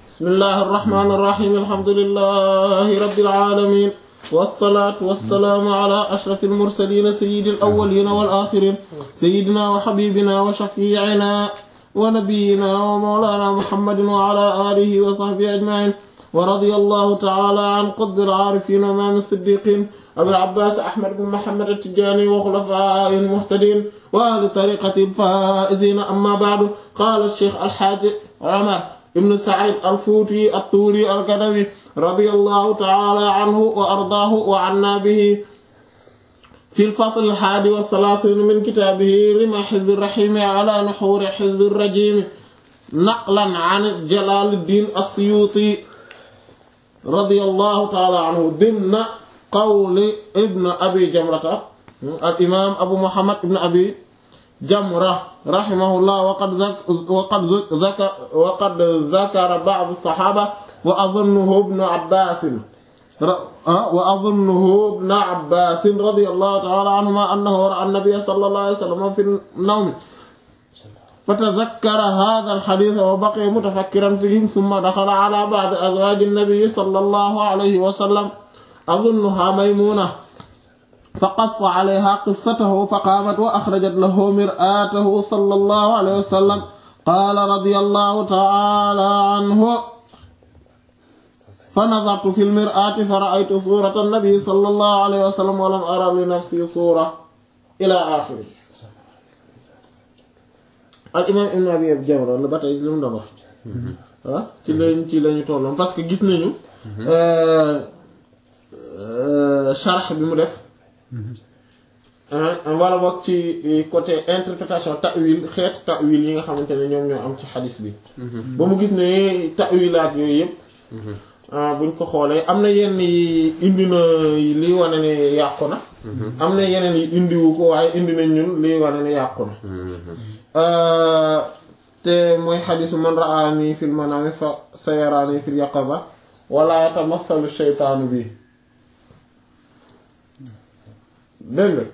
bismillahi irrahmani irrahim alhamdulilahi rabbil alamin wasalaatu wasalaamu ala ashraf almursalina sayidi alawalina walaxirin sayidina wa xabibina wa shafiicina wa nabiyina wa mawlana muhammadin wa ala alihi wa sahbihi ajmain wa radiya allahu taala an qutbi alcaarifin wa imaam siddiqin abil abbaas ahmad bin muhammad attijaani wa xulafaa'ihi almuhtadiin wa ahli tariiqatihi alfaa'iziina amma ba'du qaala sheikh alxaaji Umar ibn Saïd al-Fuuti at-Tuuri al-Gadawi radiyallahu ta'ala anhu wa ardaahu wa annaa bihi fi al-fasl al-haadi wa thalaathiin min kitaabihi rimaa hizbi ar-rahiim ala nuhuuri hizbi ar-rajiim naqlan an Jalaaluddiin as-Suyuuti radiyallahu ta'ala anhu dimna qawli ibn Abi Jamrata al-imaam Abu Muhammad ibn Abi Jamra rahimahullah waqad waqad zakara waqad zakara ba'd as-sahaaba wa adhunnuhu ibn Abbaas wa adhunnuhu ibn Abbaas radiyallahu ta'ala anhumaa annahu ra'a an-nabiyya sallallahu alayhi wa sallam fi an-nawm fatadhakkara haadha al-hadiith wa baqiya mutafakkiran fiihi thumma dakhala ala ba'di azwaaji an-nabiyyi sallallahu alayhi wa sallam adhunnuhaa Maymuuna فقص عليها قصته فقامت وأخرجت له مرآته صلى الله عليه وسلم قال رضي الله تعالى عنه فنظرت في المرآة فرأيت صورة النبي صلى الله عليه وسلم ولم أرى لنفسي صورة إلى آخره الإمام ابن أبي جمرة la ba tey li mu doon wax ah ci lañ ci lañu tolloon parce que gis nañu sharh bi mu def wala boog ci côté interprétation ta'wil xeet ta'wil yi nga xamante ne ñoom ñoo am ci xadis bi ba mu gis ne ta'wilaat yooyu yëpp buñ ko xoolee am na yenn yi indi na liy wane ne yàqu na am na yeneen yi indiwu ko waaye indi nañ ñun liy wane ne yàqu na te mooy xadisu man ra'ani fil manami fa sayarani fil yaqaza wala yatamathalu shaytaanu bi dégg nga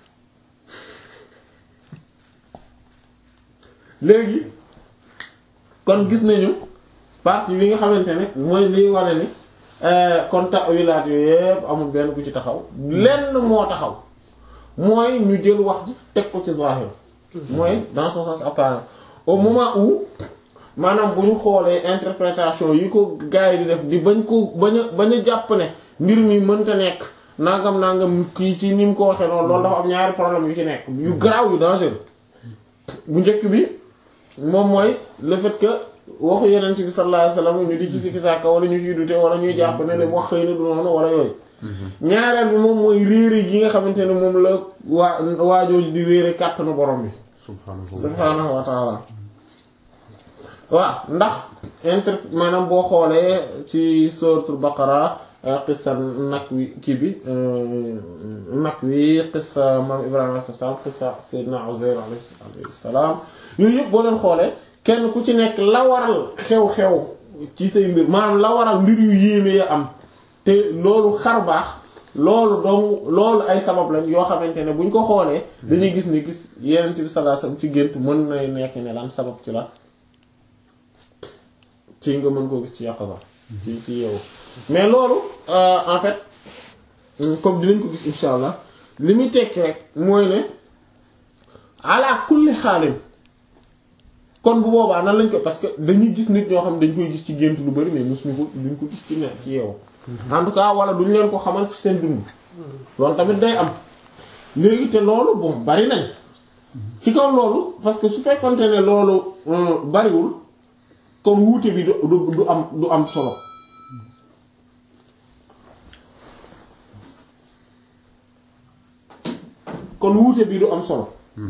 léegi kon gis nañu partie bi nga xamante ne mooy liy wane ni kon ta'wilaat yooyu yépp amul benn bu ci taxaw lenn moo taxaw mooy ñu jël wax ji teg ko ci zahir mooy dans son sens apparent au moment où maanaam bu ñu xoolee interprétation yi ko gars yi di def di bañ ko bañ a bañ a jàpp ne mbir mi mënta nekk nangam nangam kii ci ni mu ko waxee noonu loolu dafa am ñaari problème yu ci nekk yu garaaw yu dangereux bu njëkk bi moom mooy le fait que waxu yeneen bi sallallahu alayhi wasallam ñu di ci sikki sàkka wala ñu ciy dute wala ñuy jàpp ne ne wax xëy na du noonu wala yooyu ñaareel bi moom mooy réere gi nga xamante ne moom la waa waajooju di réere kàttanu borom bi subhaanahu wa taala waaw ndax inter maanaam boo xoolee ci suratul baqara qissa nag wi kii bi nag wi qissa maam Ibrahima alayhi salaam qissa Seydina Uzayr alayhi salaam yooyu yëpp boo leen xoolee kenn ku ci nekk la waral xew-xew ci say mbir maanaam la waral mbir yu yéeme ya am te loolu xar baax loolu donc loolu ay sabab lañ yoo xamante ne buñ ko xoolee dañuy gis ne gis Yonent bi sallallahu alayhi wasallam ci gént mën na nekk ne lan sabab ci la ci nga mën koo gis ci yàqasa ci ci yow mais loolu en fait comme dinañ ko gis insha allah li muy tekki rek mooy ne ala kulli xaalin kon bu boobaa nan lañ ko parce que dañuy gis nit ñoo xam dañ koy gis ci gént lu bari mais mosuñu ko duñ ko gis ci ne ci yeewu en tout cas wala duñ leen ko xamal ci seen dund loolu tamit day am léegi te loolu bon bari nañ ci kaw loolu parce que su fekkonte ne loolu bariwul kon wuute bi du du am du am solo kon wuute bi du am solo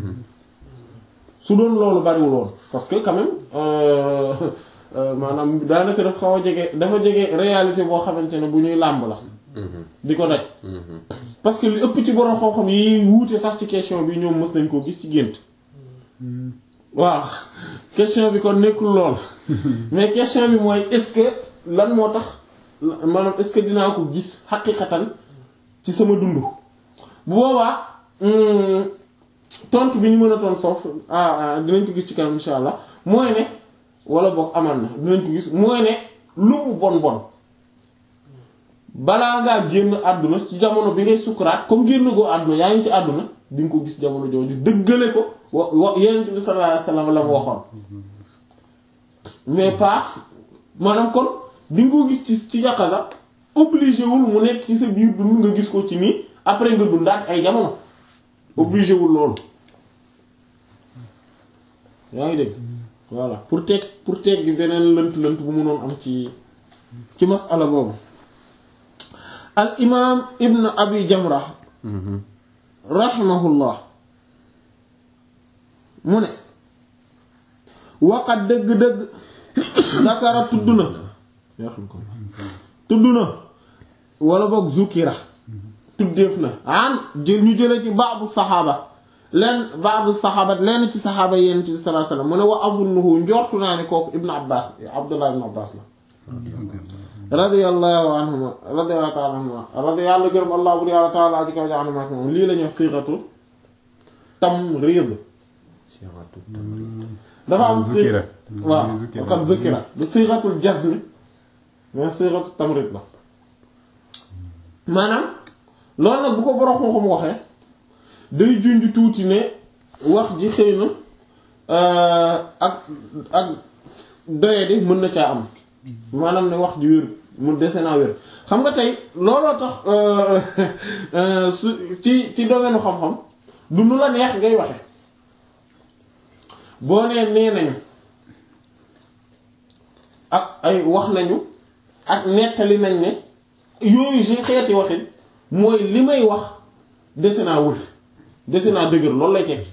su doon loolu bariwul woon parce que quand même maanaam daanaka dafa xaw a jege dafa jege réalité boo xamante ne bu ñuy làmb la di ko daj parce que li ëpp ci borom xam-xam yi wuute sax ci question bi ñoom mës nañ koo gis ci gént waaw question bi kon nekkul lool mais question bi mooy est-ce que lan moo tax maanaam est-ce que dinaa ko gis xaqiqatan ci sama dund bu boobaa tontu bi ñu mën a tontu foofu ah dinañ ko gis ci kanam insha allah mooy ne wala boog amal na dinañ ko gis mooy ne lu mu bon bon balaa ngaa génn àdduna ci jamono bi ngay sukkuraat comme génn goo àdduna yaa ngi ci àdduna di nga ko gis jamono jooju dëggale ko wa wa Yonent bi sallallahu alayhi wasallam la mu waxoon mais pas maanaam kon di nga ko gis ci ci yaqaza obligé wul mu nekk ci sa biir dund nga gis ko ci nii après nga dundaat ay jamono obligé wul loolu yaa ngi dégg voilà pour teg pour teg gi beneen lënt-lënt bu mënoon am ci ci masala boobu al imaam ibn abi jamra rahimahullah mu ne waqat dëgg-dëgg zakara tudd na tudd na wala boog zukira tuddeef na an jël ñu jële ci ba'du saxaaba leen ba'du saxaaba leen ci saxaaba yonent bi sallallahu alayhi wasallam mu ne wa azunnuhu njortu naa ne kooku ibnu abbas abdullah ibnu abbas la radiyallahu anhuma radiyallahu ta'ala anhuma radiyallahu gërëm allah bu yàlla ta'ala aji kaw anhuma ak moom lii la ñuy wax siixatu tamrid dafa am si waaw comme zikira bu siixatul jazm mais siixatu tamrid la maanaam loolu nag bu ko borom xam-xam waxee day junj tuuti ne wax ji xëy na ak ak doyadi mën na caa am maanaam ne wax ji wér mu dese naa wér xam nga tey looloo tax su ci ci domaine xam-xam du nu la neex ngay waxe boo nee nee nañu ak ay wax nañu ak nettali nañ ne yooyu si xeeti waxin mooy li may wax dese naa wër dese naa dëgër loolu lay tekki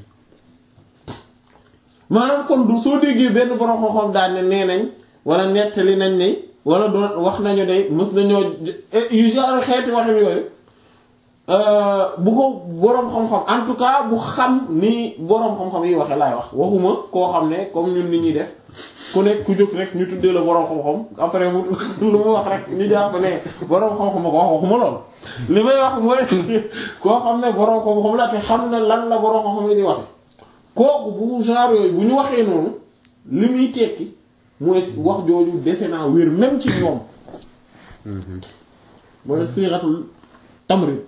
maanaam kon du soo déggee benn borom xam-xam daal ne nee nañ wala nettali nañ ne wala doon wax nañu de mës nañoo yu genre xeeti waxin yooyu bu ko boroom xam-xam en tout cas bu xam ni boroom xam-xam yi waxe laay wax waxuma koo xam ne comme ñun ni ñuy def ku nekk ku jóg rek ñu tuddee la boroom xam-xam après mu lu mu wax rek ñu jàpp ne boroom xam-xam ko wax waxuma lool li may wax mooy koo xam ne boroom xam-xam la te xam ne lan la boroom xam-xam yi di waxe kooku bu genre yooyu bu ñu waxee noonu li muy tekki mooy wax jooju dese naa wér même ci ñoom mooy siixatul tamrid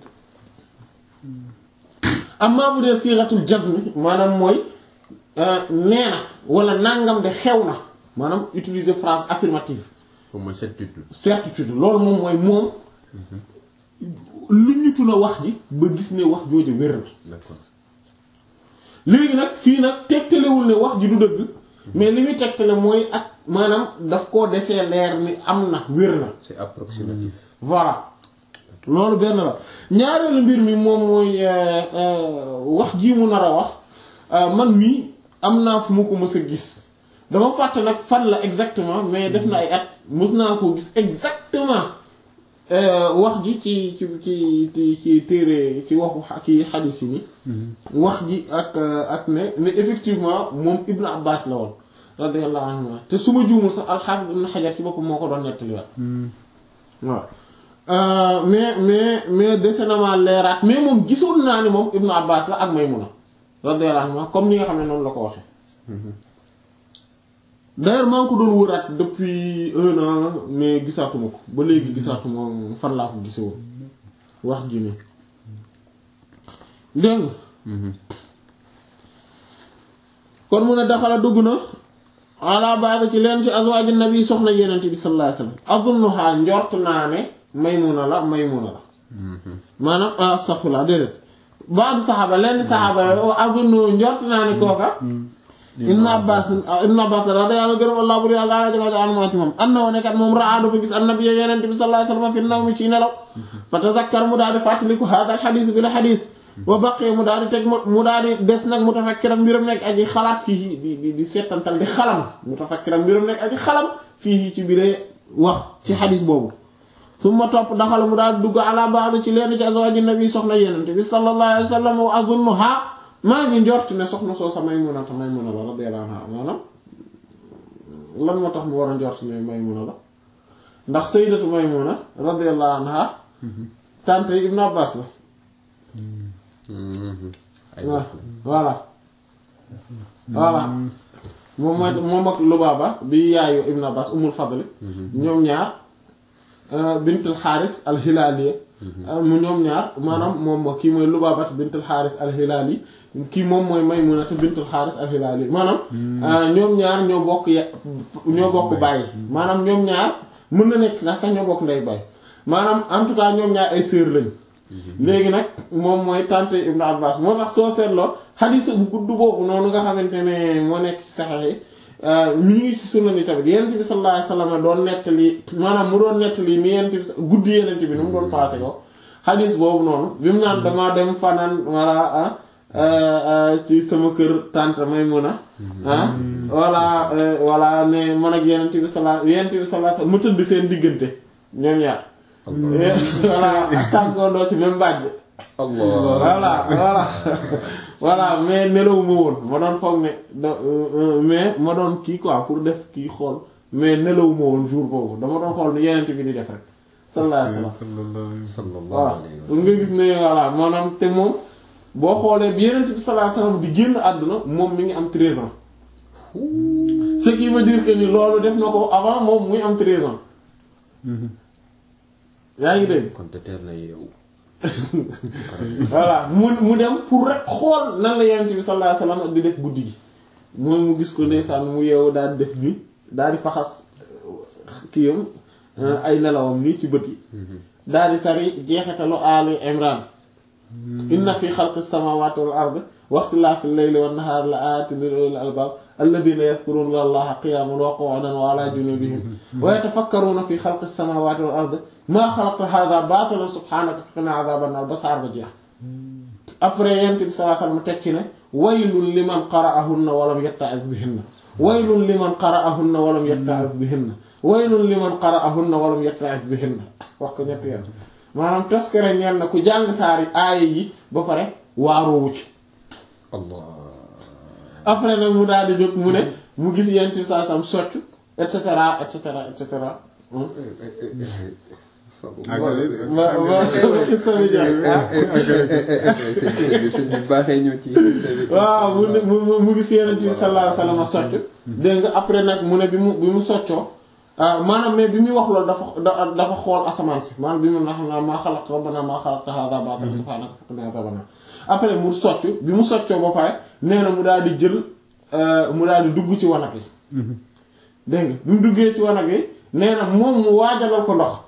amma bu dee siixatul jazm maanaam mooy nee na wala nangam de xew na maanaam utiliser phrase affirmative mooy certitude. certitude loolu moom mooy moom lu ñu tula wax ji ba gis ne wax jooju wér na d'accord léegi nag fii nag tegtalewul ne wax ji du dëgg mais li muy tegtale mooy ak maanaam daf koo desee leer ni am na wér na c'est approximatif. voilà loolu benn la ñaareelu mbir mi moom mooy wax ji mu nar a wax man mii am naa fu mu ko mës a gis dama fàtte nag fan la exactement mais def na ay at mës naa koo gis exactement wax ji ci ci ci ci ci téere ci waxu ci xadis yi ni wax ji ak ak ne ne effectivement moom Ibn Abbas la woon radiyallahu anhu te su ma juumul sax al-Hafiz Ibn Hajar ci boppam moo ko doon nettaliwaat waaw mais mais mais dese na maa leeraat mais moom gisoon naa ni moom Ibn Abbas la ak Maymuna radiyallahu anhu comme ni nga xam ne noonu la ko waxee d'ailleurs maa ngi ko doon wëraat depuis un an mais gisaatuma ko ba léegi gisaatuma fan laa ko gise woon wax ji nii dégg nga kon mu ne daxala dugg na ala ba'd ci leen ci azwaaj nabi soxna yenente bi sallallahu alayhi wasallam azunnuha njort naa ne maymuna la maymuna la maanaam astaghfirullah déedéet ba'd saxaaba leen saxaaba azunnu njort naa ne kooka ibn abbas ibn abbas radiyallahu gërëm allah bur yàlla daala jëga anuma ci moom anna woo nekkat moom raa dafa gis annabi yenente bi sallallahu alayhi wasallam fi naw mi ci nelaw fa tazakkar mu daal di fàttaliku hada al xadis bi la xadis wa baqee mu daal di teg mu daal di des nag mutafakkiram mbiram nekk aji xalaat fii di di di seetantal di xalam mutafakkiram mbiram nekk aji xalam fii ci biir wax ci xadis boobu summa topp daxala mu daal di dugg ala ba'd ci leen ci azwaaji nabi soxna yenente bi sallallahu alayhi wa sallam wa azunnuha maa ngi njort ne soxna soo sa Maymuna ta Maymuna la radiyallahu anha maanaam lan moo tax mu war a njort ne Maymuna la ndax sayyidatu Maymuna radiyallahu anha tante Ibn Abbas la ay waaw voilà voilà moom mooy moom ak Lubaaba bi yaayu Ibn Abbas Ummul Fadl ñoom ñaar bintul Xaaris al-Hilaaliya mu ñoom ñaar maanaam moom kii mooy Lubaaba bintul Xaaris al-Hilaali kii moom mooy Maymuna bintul Xaaris al-Hilaali maanaam ñoom ñaar ñoo bokk ya ñoo bokk bàyyi maanaam ñoom ñaar mën na nekk sax sax ñoo bokk ndey bàyyi maanaam en tout cas ñoom ñaar ay sœur lañ léegi nag moom mooy tante Ibn Abbas moo tax soo seetloo xadiis bu gudd boobu noonu nga xamante ne moo nekk ci saxex yi mi ngi ci sunan yi tamit yenent bi sallallahu alayhi wasallam doon nettali maanaam mu doon nettali ni yenent bi guddi yenent bi nu mu doon passé ko xadiis boobu noonu bi mu naan damaa dem fanaan walla ci sama kër tante Maymuna ah walla walla ne man ak yenent bi sallallahu yenent bi sallallahu alayhi wasallam mu tëdd seen diggante ñoom ñaar voilà sàngoondoo ci même mbàjj voilà voilà voilà mais nelawuma woon ma doon foog ne mais ma doon kii quoi pour def kii xool mais nelawuma woon jour boobu dama doon xool ni yenent bi di def rek sallallahu alayhi wasallam voilà pour nga gis ne voilà maanaam te moom boo xoolee bi yenent bi sallallahu alayhi wasallam di génn àdduna moom mi ngi am 13 ans ce qui veut dire que ni loolu def na ko avant moom muy am 13 ans yaa ngi dégg kon te teel na yow. voilà mu mu dem pour rek xool nan la yonent bi sallallahu alayhi wasallam di def guddi gi moom mu gis ko ndeysaan mu yeewu daal di def nii daal di faxas kiyam ay nelawam nii ci bët yi daal di tari jeexitalu Ali Imran inna fi xalqi samawati wal ard wa ikhtilafi al-layli wan nahari la ayatin li ulil albab alladhina yadhkuruna allaha qiyaman wa qu'udan wa ala junubihim wa yatafakkaruna fi xalqi samawati wal ard maa xalaqta hadha baatilan subhanaka qina adhaban nar ba saar ba jeex après yent bi sallallahu alayhi wasallam teg ci ne waylun liman qara'ahunna wa lam yatta'iz bihinna waylun liman qara'ahunna wa lam yatta'iz bihinna waylun liman qara'ahunna wa lam yatta'iz bihinna wax ko ñetti yoon maanaam toskere ñeel na ku jàng saari aaya yi ba pare waaroowu ci Allah après nag mu daal di jóg mu ne mu gis yent bi sallallahu alayhi wasallam soccu et cetera et cetera et cetera ma ma xisa bi sëñ bi baaxee ñëw ci waaw mu ne mu mu gis yeneen bi sallallahu alayhi wasallam socc dégg nga après nag mu ne bi mu bi mu soccoo maanaam mais bi muy wax loolu dafa dafa xool asamaan si maanaam bi mu na xam naa maa xalaqta rabbana maa xalaqta hadha baatilan subhanaka faqina adhaban nar après mu socc bi mu soccoo ba pare nee na mu daal di jël mu daal di dugg ci wanag yi dégg nga bi mu duggee ci wanag yi nee na moom mu waajalal ko ndox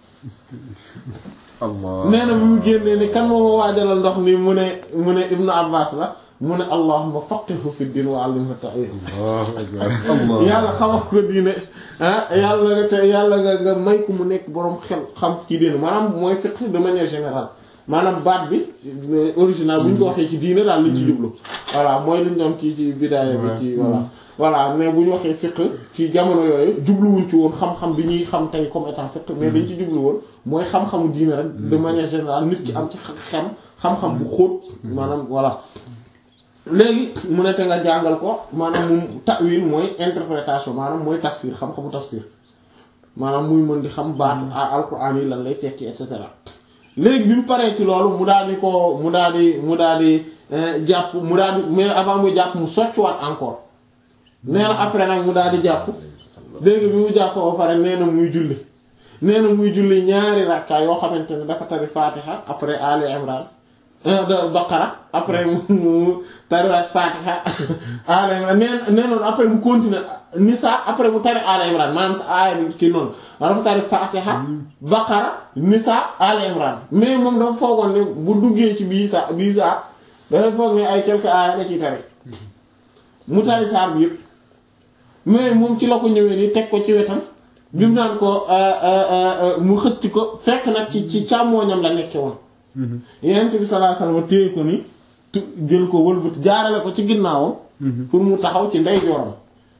Allah nee na bi mu génnee ni kan moo ma waajalal ndox ni mu ne mu ne Ibnu Abbas la mu ne allahumma faqihu fi din wa allimhu ta'wil yàlla xamal ko diine ah yàlla nga te yàlla nga nga may ko mu nekk boroom xel xam ci diine maanaam mooy fiqh de manière générale maanaam baat bi original bu ñu ko waxee ci diine daal liñ ci jublu voilà mooy liñ doon kii ci bidaaya bi ci voilà voilà mais bu ñu waxee fiqh ci jamono yooyu jubluwuñ ci woon xam-xam bi ñuy xam tey comme étant fiqh mais dañ ci jublu woon mooy xam-xamu diine rek de manière générale nit ki am ci xem xam-xam bu xóot maanaam voilà léegi mu ne te nga jàngal ko maanaam mu ta'wil mooy interprétation maanaam mooy tafsir xam-xamu tafsir maanaam muy mën di xam baat alquran yi lan lay tekki et cetera léegi bi mu paree ci loolu mu daal di ko mu daal di mu daal di jàpp mu daal di mais avant muy jàpp mu soccuwaat encore nee na après nag mu daal di jàpp dégg bi mu jàpp ba pare nee na muy julli nee na muy julli ñaari rakka yoo xamante ne dafa tari Fatiha après Ali Imran de Baqara après mu tariwaat Fatiha Ali Imran nee nee noonu après mu continuer Nisa après mu tari Ali Imran maanaam sa aaya bi kii noonu dafa tari Fatiha Baqara Nisa Ali Imran mais moom dafa foogoon ne bu duggee ci bii sa bii saa dafay foog ne ay quelques aaya la ciy tari mu tari saar bi yëpp mais moom ci la ko ñëwee ni teg ko ci wetam bi mu naan ko mu xëcc ko fekk nag ci ci càmmooñam la nekke woon Yonent bi sallallahu alayhi wasallam téye ko ni jël ko wëlbati jaarale ko ci ginnaawam pour mu taxaw ci ndeyjooram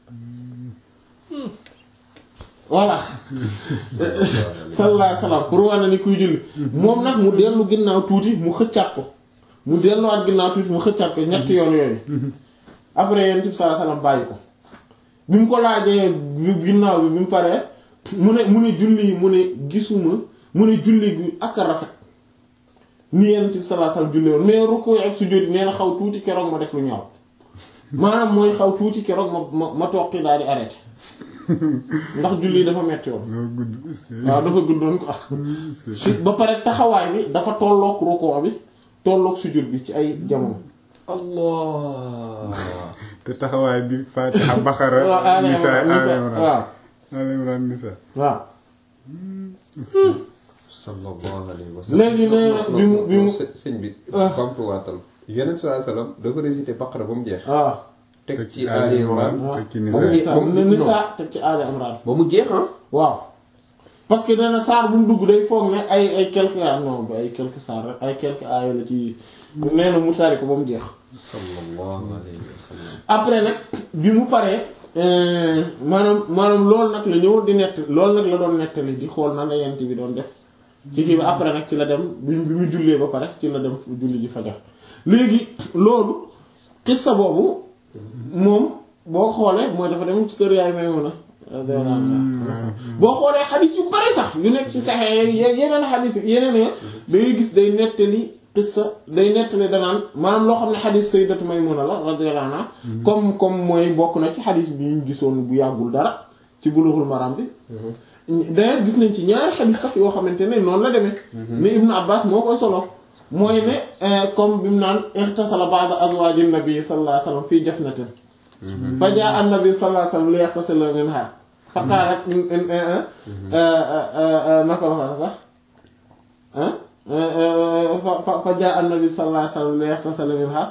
voilà sallallahu alayhi wasallam pour wane ni kuy julli moom nag mu dellu ginnaaw tuuti mu xëccaat ko mu delluwaat ginnaaw tuuti mu xëccaat ko ñetti yoon yooyu après Yonent bi sallallahu alayhi wasallam bàyyi ko bi mu ko laajee ginnaaw bi bi mu paree mu ne mu ne julli mu ne gisuma mu ne julli gi ak a rafet ni Yonent bi sallallahu alayhi wasallam julli woon mais rukkoo ak sujjóot nee na xaw tuuti keroog ma def lu ñaaw maanaam mooy xaw tuuti keroog ma ma ma toqi daal di arrêté ndax julli dafa metti woon moo gudd est-ce que waaw dafa guddoon ko su ba pare taxawaay bi dafa tolloog rukoo bi tolloog sujud bi ci ay jamono allah te taxawaay bi Fatiha Baqara waaw Ali Nisa Imran, Nisa, Ali Imran waaw Ali Imran Nisa waaw sallallahu alayhi wa sallam léegi nee na bi mu bi mu së- sëñ bi Ah. bamtuwaatal yonent sallallahu alayhi wa sallam dafa récité Baqara ba mu jeex waaw teg Teg ci ci Ali Ali Imran Imran. teg ci ba mu Nisa. jeex ba mu ne non, Nisa teg ci Ali Imran ba mu jeex ah waaw parce que nee na saar bu mu dugg day foog ne ay ay quelques ah non ay quelques saar rek ay quelques aaya la ci nee na mu tari ko ba mu jeex sallallahu alayhi wa sallam après nag bi mu paree euh, maanaam maanaam loolu nag la ñëwoon di nett loolu nag la doon nettali di xool nan la yent bi doon def ci kii bi après nag ci la dem bi bi mu jullee ba pare ci la dem julli ji fajar léegi loolu xissa boobu moom boo xoolee mooy dafa dem ci kër yaay Maymuna radiyallahu anha boo xoolee xadis yu bari sax yu nekk ci saxee yeneen xadis yeneen ya da ngay gis day nettali qissa day nettali danaan maanaam loo xam ne xadis sayyidatu Maymuna la radiyallahu anha comme comme mooy bokk na ci xadis bi ñu gisoon bu yàggul dara ci Bulughul Maram bi d'ailleurs gis nañ ci ñaari xadis sax yoo xamante ne noonu la demee ne Ibnu Abbas moo koy solo mooy ne comme bi mu naan irtasala ba'da azwaajin nabi sallallahu alayhi wasallam fii jafnatin fa jaa an-nabi sallallahu alayhi wasallam li yaxtasila minha fa qaalat naka la ko sax fa fa jaa an-nabi sallallahu alayhi wasallam li yaxtasila minha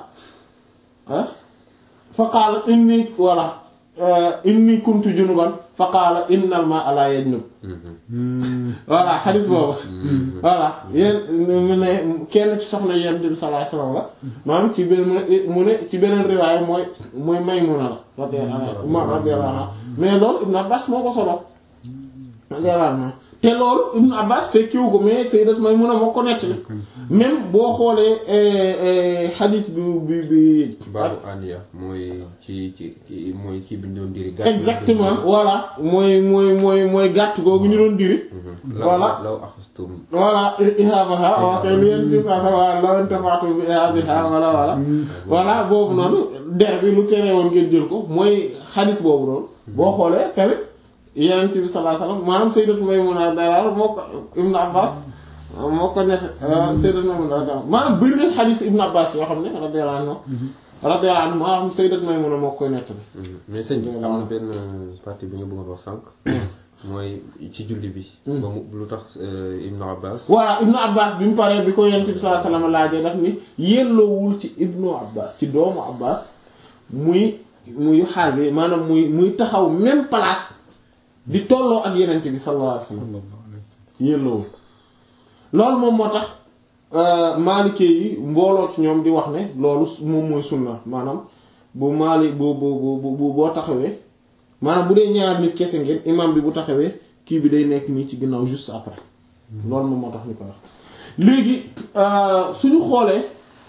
fa qaalat inni wala inni kuntu junuban fa qaala innal maa'a laa yajnub voilà xadis boobu voilà yéen mu ne kenn ci soxna yonent bi sallallahu alayhi wasallam la maanaam ci benn mu ne ci beneen riwaaya mooy mooy Maymuna la radiyallahu anha mais loolu Ibn Abbas moo ko solo radiyallahu anha te loolu Ibn Abbas fekkiwu ko mais Sayyidat Maymuna moo ko nettali même boo xoolee xadis bi bi bi baabu aniya mooy ci ci ci mooy ci bi ñu doon diri gàtt exactement voilà mooy mooy mooy mooy gàtt googu ñu doon diri voilà law axastum voilà ihaabaha waa kay li yeen ci saa sa waa law intafa'tum bi ihaabiha wala wala voilà boobu noonu der bi lu tere woon ngeen jël ko mooy xadis boobu noonu boo xoolee tamit yeneen bi sallallahu alayhi wasallam maanaam sayyidatu Maymuna dara moo ko Ibn Abbas moo ko net sayyidatu Maymuna radiyallahu maanaam bëri na xadis Ibn Abbas yoo xam ne radiyallahu anhu radiyallahu anhu maanaam sayyidatu Maymuna moo koy nettali mais sëñ bi am na benn partie bi nga bëggoon wax sànq mooy ci julli bi ba mu lu tax Ibn Abbas voilà Ibn Abbas bi mu paree bi ko yonent bi sallallahu alayhi wasallam laajee daf ni yelloowul ci Ibnu Abbas ci doomu Abbas muy muy xaage maanaam muy muy taxaw même place di tolloo ak yonent bi sallallahu alayhi wasallam yelloowul loolu moom moo tax maalikee yi mbooloo ci ñoom di wax ne loolu moom mooy sunna maanaam bu maali bu bu bu boo taxawee maanaam bu dee ñaar nit kese ngeen imam bi bu taxawee kii bi day nekk nii ci ginnaaw juste après loolu moom moo tax ñu ko wax léegi suñu xoolee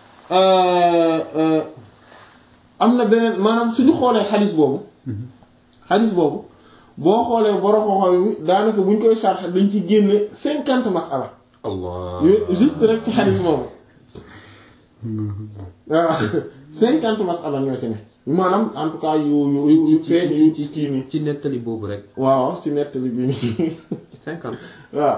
am na beneen maanaam suñu xoolee xadis boobu xadis boobu boo xoolee borom xoxo yi daanaka buñ koy sarx dañ ci génne cinquante masala allah juste rek ci xadis boobu waaw cinquante masala ñoo ci ne maanaam en tout cas yu yu yu feeñ yu ci kii nii ci nettali boobu rek waaw ci nettali bi nii cinquante waaw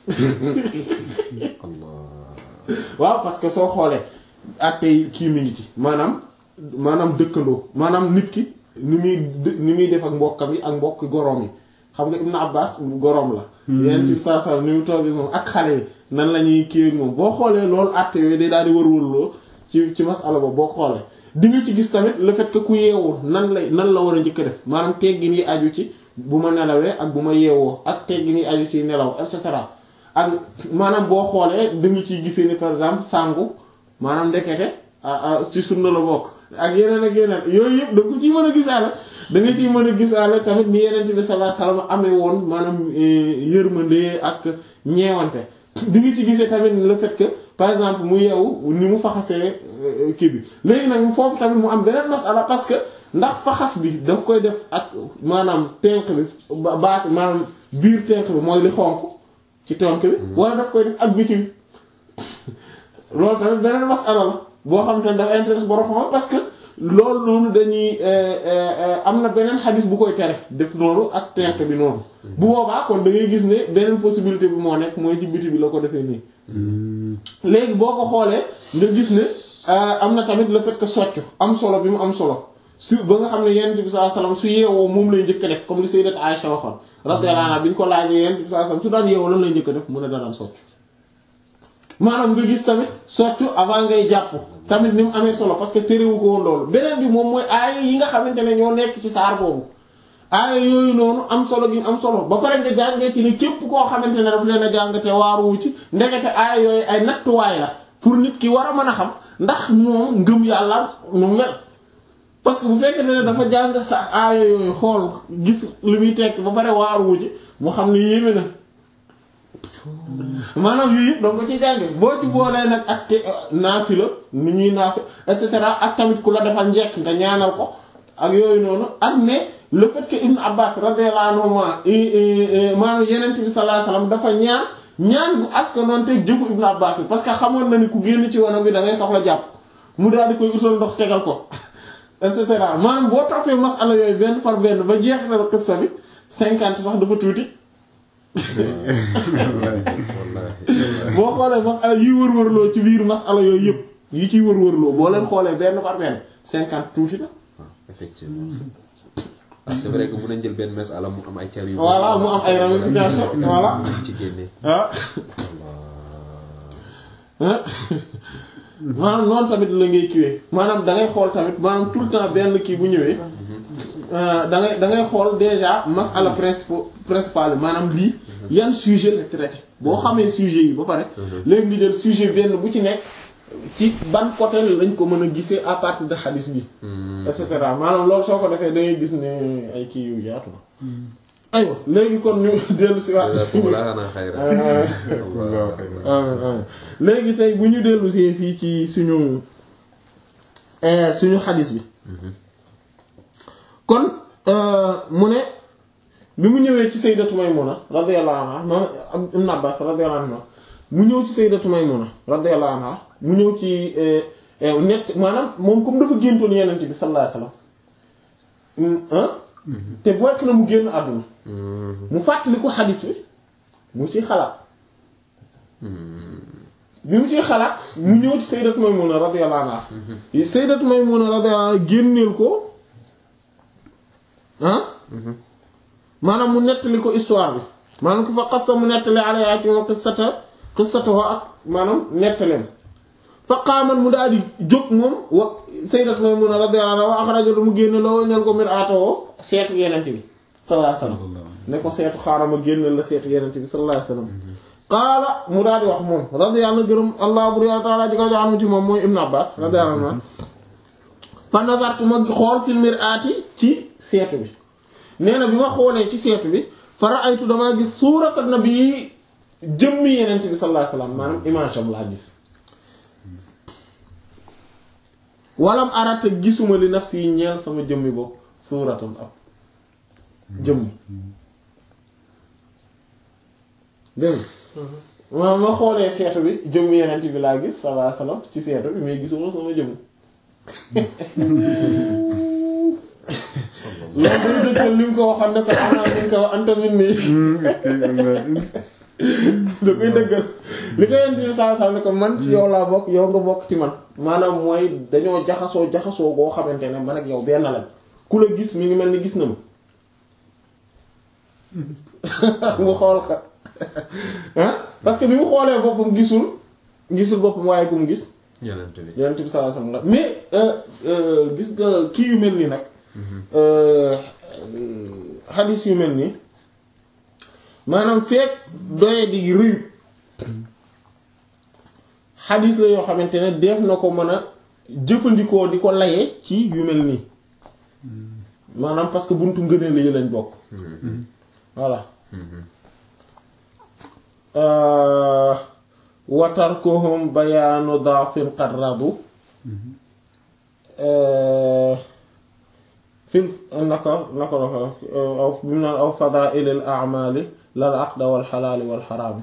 allah waaw parce que soo xoolee attey kii mi ngi ci maanaam maanaam dëkkandoo maanaam nit ki ni muy dë- ni muy def ak mbokkam yi ak mbokk goroom yi xam nga Ibn Abbas goroom la yenn ci saa saa ni mu toog moom ak xale yi nan la ñuy kii moom boo xoolee loolu atte yooyu day daal di wër-wërloo ci ci masala boobu boo xoolee di nga ci gis tamit le fait que ku yeewul nan lay nan la war a njëkk a def maanaam teggin yi aju ci bu ma nelawee ak bu ma yeewoo ak teggin yi aju ci nelaw et cetera ak maanaam boo xoolee da nga ciy gisee ni par exemple sangu maanaam ndekete ci sunna la bokk ak yeneen ak yeneen yooyu yëpp da nga ko ciy mën a gisaale da nga ciy mën a gisaale tamit ni yeneen bi sallallahu alayhi wasallam amee woon maanaam yërmande ak ñeewante di nga ci gisee tamit le fait que par exemple mu yeewu ni mu faxasee kii bi léegi nag mu foofu tamit mu am beneen masala parce que ndax faxas bi daf koy def ak maanaam tenq bi ba baat maanaam biir tenq bi mooy li xonq ci tenq bi wala daf koy def ak biti bi loolu tamit beneen masala la boo xam te ne dafa intéresse borom xam parce que loolu noonu dañuy am na beneen xadis bu koy tere def noonu ak tenk bi noonu bu boobaa kon da ngay gis ne beneen possibilité bi moo nekk mooy ci biti bi la ko defee nii léegi boo ko xoolee nga gis ne am na tamit le fait que soccu am solo bi mu am solo su ba nga xam ne yonent bi sallallahu alayhi wasallam su yeewoo moom lay njëkk a def comme li sayyidat Aisha waxoon radiyallahu anha bi ñu ko laajee yonent bi sallallahu alayhi wasallam su daan yeewoo lan lay njëkk a def mu ne daan soccu maanaam nga gis tamit soccu avant ngay jàpp tamit ni mu amee solo parce que térewu ko woon loolu beneen bi moom mooy aaya yi nga xamante ne ñoo nekk ci saar boobu aaya yooyu noonu am solo gi am solo ba pare nga jàngee ci ne képp koo xamante ne daf leen a jàngate waaruwu ci ndekete aaya yooyu ay nattuwaay la pour nit ki war a mën a xam ndax moom ngëm yàlla nu mel parce que bu fekkee ne dafa jàng sa aaya yooyu xool gis li muy tekk ba pare waaruwu ci mu xam ne yéeme na maanaam yii yëpp donc ko ci jànge boo ci boolee nag ak te naafila ni ñuy naafi et cetera ak tamit ku la defal njekk nga ñaanal ko ak yooyu noonu ak ne le fait que Ibn Abbas radiyallahu anhu maanaam yeneen bi sallallahu alayhi wasallam dafa ñaan ñaan bu askanoon te jëfu Ibn Abbas bi parce que xamoon na ni ku génn ci wanam bi da ngay soxla jàpp mu daal di koy utal ndox tegal ko et cetera maanaam boo toppee masala yooyu benn par benn ba jeexital qissa bi cinquante sax dafa tuuti boo xoolee masala yi wër-wërloo ci biir masala yooyu yëpp yi ciy wër-wërloo boo leen xoolee benn par benn cinquante tuuti na. effectivement ah c'est vrai que mën nañ jël benn masala mu am ay car yu. voilà mu am ay ramifications voilà. ci génne. ah. maanaam noonu tamit la ngay kiiwee maanaam da ngay xool tamit maanaam tout le temps benn kii bu ñëwee. da ngay da ngay xool déjà masala principal principal maanaam lii yan sujet la traité boo xamee sujet yi ba pare léegi nga jël sujet benn bu ci nekk ci ban côté lañ ko mën a gisee à partir de hadith bi et cetera maanaam loolu soo ko defee da ngay gis ne ay kii yu yaatu na aywa léegi kon ñu dellu si waat léegi tey bu ñu dellu si fii ci suñu suñu hadith bi kon mu ne bi mu ñëwee ci sayyidatu Maymuna radiyallahu anha moom Ibn Abbas radiyallahu anha mu ñëw ci sayyidatu Maymuna radiyallahu anha mu ñëw ci net maanaam moom comme dafa géntoon yenent bi sallallahu alayhi wasallam te bokk na mu génn àdduna mu fàttali ko xadis bi mu ciy xalaat bi mu ciy xalaat mu ñëw ci sayyidatu Maymuna radiyallahu anha sayyidatu Maymuna radiyallahu anha génneel ko ah maanaam mu nettali ko histoire bi maanaam ku fa xassa mu nettali alayha ci moom qissata qissatahu ak maanaam nettaleem fa qaaman mu daal di jóg moom wa sayyidat Maymuna radiyallahu anha wa axraja mu génne loo ñal ko mir'atahu seetu yenent bi sallallahu alayhi wasallam ne ko seetu xaaral ma génne la seetu yenent bi sallallahu alayhi wasallam qaala mu daal di wax moom radiyallahu gërëm allah bur yàlla ta'ala ji ko jaanu ci moom mooy Ibn Abbas radiyallahu anhu fa nazartu ma xool fil mir'ati ci seetu bi nee na bi ma xoolee ci seetu bi fa ra'aytu damaa gis suurata nabi jëmmi yenent bi sallallahu alayhi wasallam maanaam image am laa gis walam arata gisuma li nafsi yi ñeel sama jëmmi bopp suuratam ab jëmm dégg ma ma xoolee seetu bi jëmmi yenent bi laa gis sallallahu alayhi wasallam ci seetu bi mais gisuma sama jëmm loolu du dëggal li mu ko waxoon ne ko ana min ko anta min nii da koy dëggal li ko yent bi saa saa ne ko man ci yow laa bokk yow nga bokk ci man maanaam mooy dañoo jaxasoo jaxasoo goo xamante ne man ak yow benn lañ ku la gis mi ngi mel ni gis na ma mu xool ka ah parce que bi mu xoolee boppam gisul gisul boppam waaye ku mu gis yonent bi yonent bi sallallahu alayhi wasallam mais gis nga kii yu mel nii nag xadis yu mel nii maanaam feek doye di rëyut xadis la yoo xamante ne def na ko mën a jëfandikoo di ko laye ci yu mel nii maanaam parce que buntu ngëneel yi lañ bokk voilà watarkuhum bayaanu daafin qad radu fil naka naka la aw bi mu naan aw fadaa'ilil a'maali lal aqda wal xalaali wal xaraami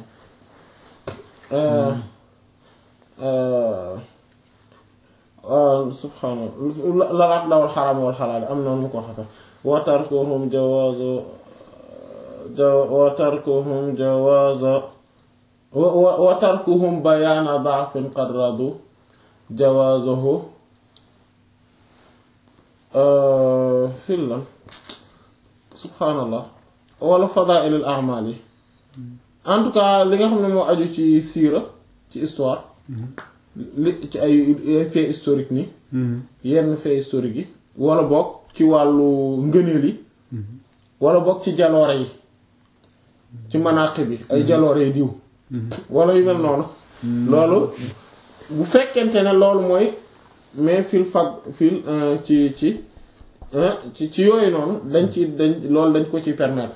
subhaanallah lal aqda wal xaraam wal xalaal am noonu mu ko waxata wa tarkuhum jawaazu wa tarkuhum jawaaza wa tarkuhum bayaana da'fin qad radu jawaazahu fil lan subhaanallah wala fadaa'ilul a'maal yi en tout cas li nga xam ne moo aju ci siira ci histoire li ci ay fait historique ni yenn fait historique yi wala bokk ci wàllu ngëneel yi wala bokk ci jaloore yi ci manaqib bi ay jaloore yi diw wala yu mel noonu loolu bu fekkente ne loolu mooy mais fil fag fil ci ci ci ci yooyu noonu dañ ci dañ loolu dañ ko ci permettre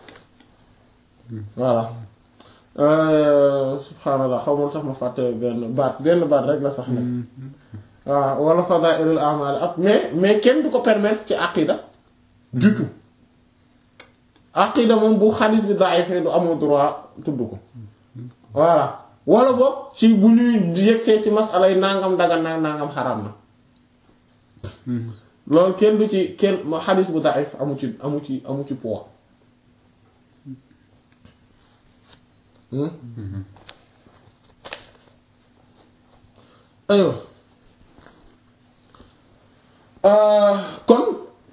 voilà subhaanallah xaw ma tax ma fàtte benn baat benn baat rek la sax nag waaw wala fadaa'ilul a'maal ak mais mais kenn du ko permettre ci aqida du tout aqida moom bu xadis bi da'if du amul droit tudd ko voilà wala boog ci bu ñuy yegsee ci masalay nangam dagan na nangam xaram na loolu kenn du ci kenn xadis bu da'if amu ci amu ci amu ci poids aywa kon